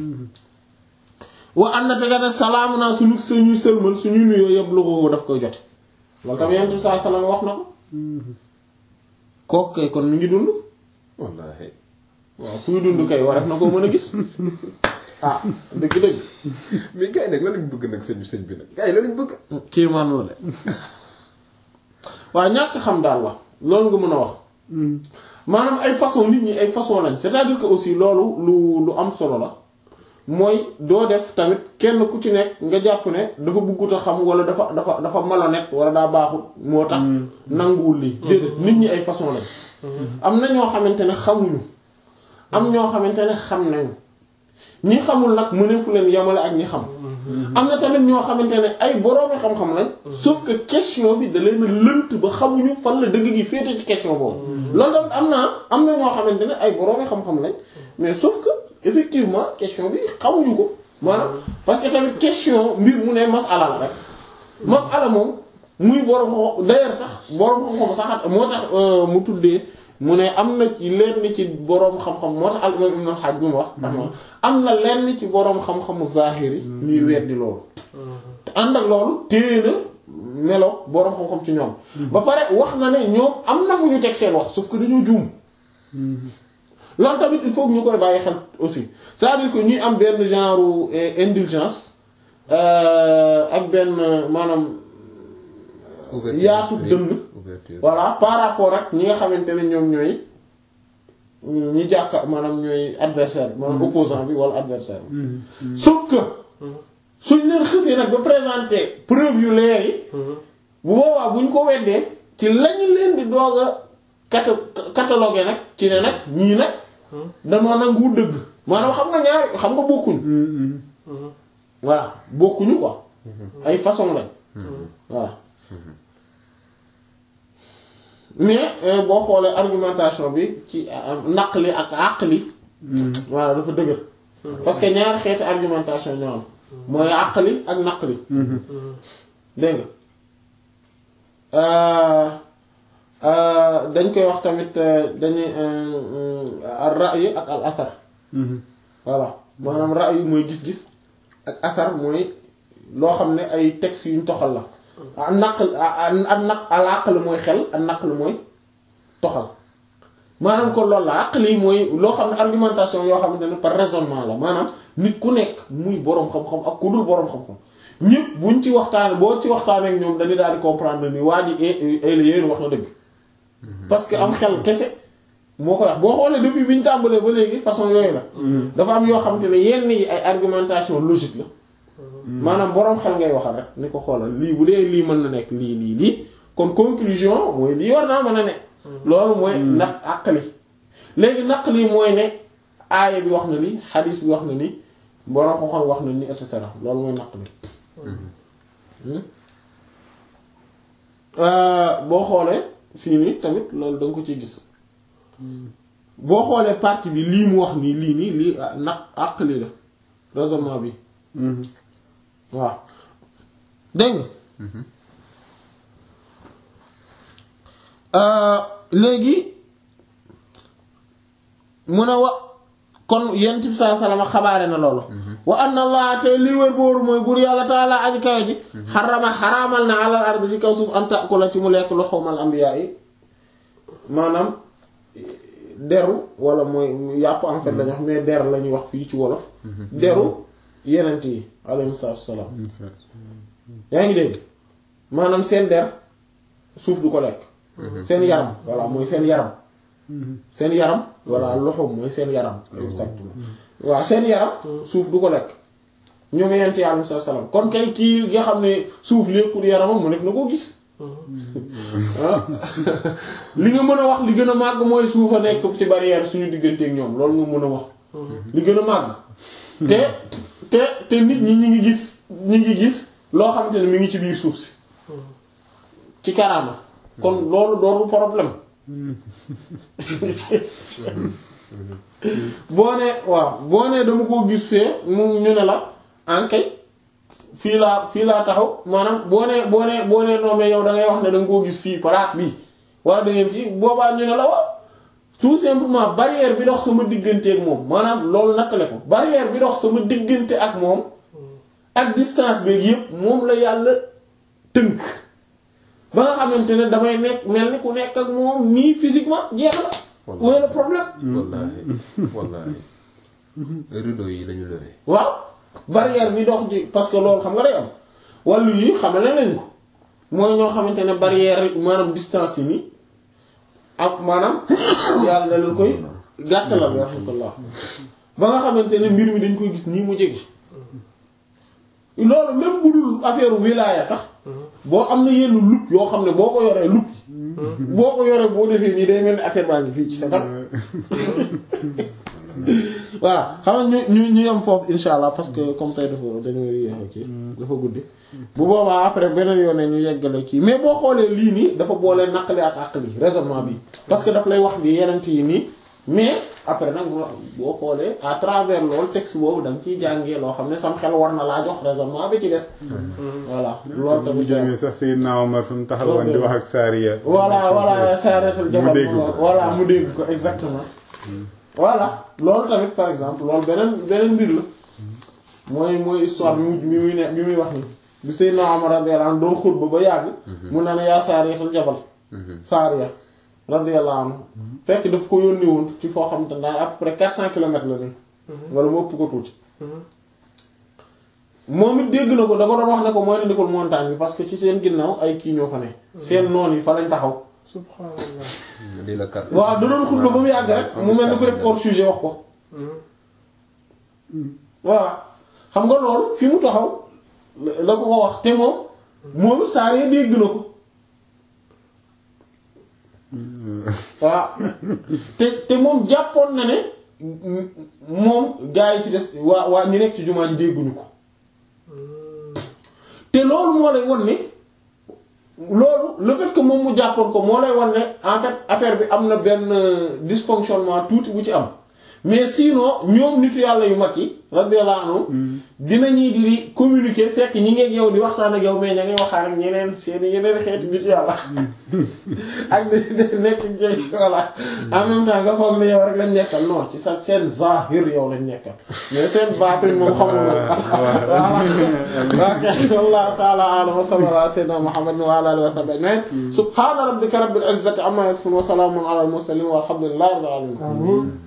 wa an na tega ne salaamu naa suñu suñu sëlmal suñu nuyoo yëpp lu ko daf koy jote loolu tamit yonent bi sallallahu alayhi wasallam wax na ko kooku kay kon mi ngi dund wallaahi waaw kuy dund kay war na ko mën a gis ah dëgg-dëgg mais gars yi nag lan lañ bëgg nag sëñ bi sëñ bi nag gars yi lan lañ bëgg. kii man la de waaw ñàkk xam daal la loolu nga mën a wax maanaam ay façon nit ñi ay façon lañ c'est-à-dire que aussi loolu lu lu am solo la mooy doo def tamit kenn ku ci nekk nga jàpp ne dafa buggut a xam wala dafa dafa dafa malhonnête wala daa baaxut moo tax nanguwul lii déedéet nit ñi ay façon lañ am na ñoo xamante ne xamuñu am ñoo xamante ne xam nañu ñi xamul nag mëneefu leen yamale ak ñi xam am na tamit ñoo xamante ne ay boroomi xam-xam lañ sauf que question bi da leen a lënt ba xamuñu fan la dëgg gi féete ci question boobu loolu tamit am na am na ñoo xamante ne ay boroomi xam-xam lañ mais sauf que effectivement question bi xamuñu ko maanaam parce que tamit question mbir mu ne masala la rek masala moom muy borom xam d'ailleurs sax borom xam-xam sax moo tax mu tuddee mu ne am na ci lenn ci boroom xam-xam moo tax al imam ibn al-Hajj bi mu wax am na lenn ci boroom xam-xamu zahiri ñuy weddi loolu te ànd ak loolu téye na melo boroom xam-xam ci ñoom ba pare wax na ne ñoom am na fu ñu teg seen wax sauf que dañoo juum loolu tamit il faut que ñu koy bàyyi xel aussi c'est-à-dire que ñuy am benn genre indulgence ak benn maanaam yaatu dënn voilà par rapport ak ñi nga xamante ne ñoom ñooy ñi jàkka maanaam ñooy adversaire maanaam opposant bi wala adversaire bi sauf que suñ leen xësee nag ba présenter preuve yu leer yi bu boobaa buñ ko weddee ci lañu leen di doog a cata catalogué nag ci ne nag ñii nag dañoo nangu dëgg maanaam xam nga ñaar xam nga bokkuñu voilà bokkuñu quoi ay façon lañ voilà mais boo xoolee argumentation bi ci naqli ak àqli voilà dafa dëgër parce que ñaari xeeti argumentation ñoo am mooy àqli ak naqli dégg nga dañ koy wax tamit dañuy al ra'yi ak al asar voilà maanaam ra'yi mooy gis-gis ak asar mooy loo xam ne ay textes yuñ toxal la a naql ak naq al aql mooy xel ak naql mooy toxal maanaam kon loolu la aql yi mooy loo xam ne argumentation yoo xamante ne par raisonnement la maanaam nit ku nekk muy boroom xam-xam ak ku dul boroom xam-xam ñëpp buñ ci waxtaane boo ci waxtaanee ak ñoom dañuy daal di comprendre ni waa ji yéen wax na dëgg parce que am xel kese moo ko wax boo xoolee depuis bi ñu tàmbalee ba léegi façon yooyu la dafa am yoo xamante ne yenn yi ay argumentation logique la maanaam boroom xel ngay waxal rek ni ko xoolal lii bu dee lii mën na nekk lii lii lii kon conclusion mooy lii war naa mën a ne loolu mooy ndax àqli léegi naqli mooy ne aaya bi wax na lii xadiis bi wax na ni boroom ko xam wax na ni et cetera loolu mooy naqli boo xoolee fii nii tamit loolu da nga ko ciy gis boo xoolee partie bi lii mu wax nii lii nii lii naq àqli la raisonnement bi waaw dégg nga léegi mu ne wa kon yent bi saa salama xabaare na loolu wa anna allah te lii wër booru mooy buur yàlla taala aji kawe ji xarama xaraamal na alal ardi ci kaw suuf an ta'kula ci mu lekk luhumal anbiya yi maanaam deru wala mooy yàpp en fait lañu wax mais der la ñuy wax fii ci wolof deru yenent yi alayhi salaatu salaam yaa ngi dégg maanaam seen der suuf du ko lekk seen yaram voilà mooy seen yaram seen yaram voilà loxoom mooy seen yaram exactement waaw seen yaram suuf du ko lekk ñoom yenent yi alayhi salaatu salaam kon kay kii nga xam ne suuf lekkul yaramam mu def na koo gis li nga mën a wax li gën a màgg mooy suuf a nekk ci barrière suñu digganteeg ñoom loolu nga mën a wax li gën a màgg te te te nit ñi ñi ngi gis ñi ngi gis loo xamante ne mi ngi ci biir suuf si ci karaama kon loolu dooru problème boo nee waaw boo nee dama koo gis fee mu ñu ne la ankay fii laa fii laa taxaw maanaam boo nee boo nee boo nee non mais yow da ngay wax ne da nga koo gis fii place bi wala da ngeen ci boobaa ñu ne la waaw tout simplement barrière bi dox sama diggante ak moom maanaam loolu nattale ko barrière bi dox sama diggante ak moom ak distance beeg yépp moom la yàlla tënk ba nga xamante ne damay nekk mel ni ku nekk ak moom nii physiquement jeex na. où est le problème. wallaahi wallaahi rideau yi lañu levé. waaw barrière bi dox di parce que loolu xam nga day am wàllu yi xamale nañ ko mooy ñoo xamante ne barrière maanaam distance yi nii ak maanaam yàlla da leen koy gàttalal rahmatullah ba nga xamante ne mbir mi dañ koy gis nii mu jege. loolu même bu dul affaire wilaya sax boo am na yenn lup yoo xam ne boo ko yoree lup boo ko yoree boo defee nii day mel ni affaire baa ngi fii ci sa kanam voilà xam nga ñu ñu ñu yem foofu insha allah parce que comme tey dafa dañuy yéex kii dafa guddi bu boobaa après beneen yoon ñu yeggale kii mais boo xoolee lii nii dafa boolee naqali ak àqali raisonnement bi parce que daf lay wax bi yeneen yi nii mais après nag boo xoolee à travers loolu texte boobu da nga ciy jàngee loo xam ne sam xel war na laa jox raisonnement bi ci des. voilà loolu mu tamit. jàngee sax Seydina Omar fi mu taxawoon di wax ak Saariya. voilà voilà Saaratul Jabal mu dégg ko. voilà mu dégg ko exactement. voilà loolu tamit par exemple loolu beneen beneen mbir la mooy mooy histoire bi mu bi muy ne bi muy wax ni bi Seydina Omar radiyallahu anhu doon xutba ba yàgg. mu ne la yaa Saaratul Jabal. Saariya radiyallahu anhu fekk daf ko yónni woon ci foo xam te ne à peu près 400 kilomètres la nii. wala mu ëpp ko tuuti. moom it dégg na ko da ko doon wax ne ko mooy ndikul montagne bi parce que ci seen ginnaaw ay kii ñoo fa ne. seen noon yi fa lañ taxaw. subhanallah di la carte. waaw da doon xutba ba mu yàgg rek mu mel ni ku def hors sujet wax ko. voilà xam nga loolu fi mu taxaw la la ko ko wax te moom moom saa yee dégg na ko. waaw te te moom jàppoon na ne moom gaa yi ci des waa waa ñi nekk ci jumaa ji dégguñu ko te loolu moo lay won ne loolu le fait que moom mu jàppoon ko moo lay won ne en fait affaire bi am na benn dysfonctionnement tuuti bu ci am mais sinon ñoom nitu yàlla yu mag yi radiyallahu anhum dinañuy di communiquer fekk ñi ngeeg yow di waxtaan ak yow mais ña ngay waxtaan ak ñeneen seen yeneen xeeti nitu yàlla ak di nekk jëy voilà en même temps nga foog ne yow rek lañ nekkal non ci sa seen zahir yow lañ nekkal mais seen baatin moom xamul ok wallahu ta'ala a'lam wa sallallahu ala sayyidina muhammadin wa ala alihi wa sahbihi ajma'in subhana rabbika rabbil izzati amma yasifun wa salamun ala al mursalin walhamdulillahi rabbil alamin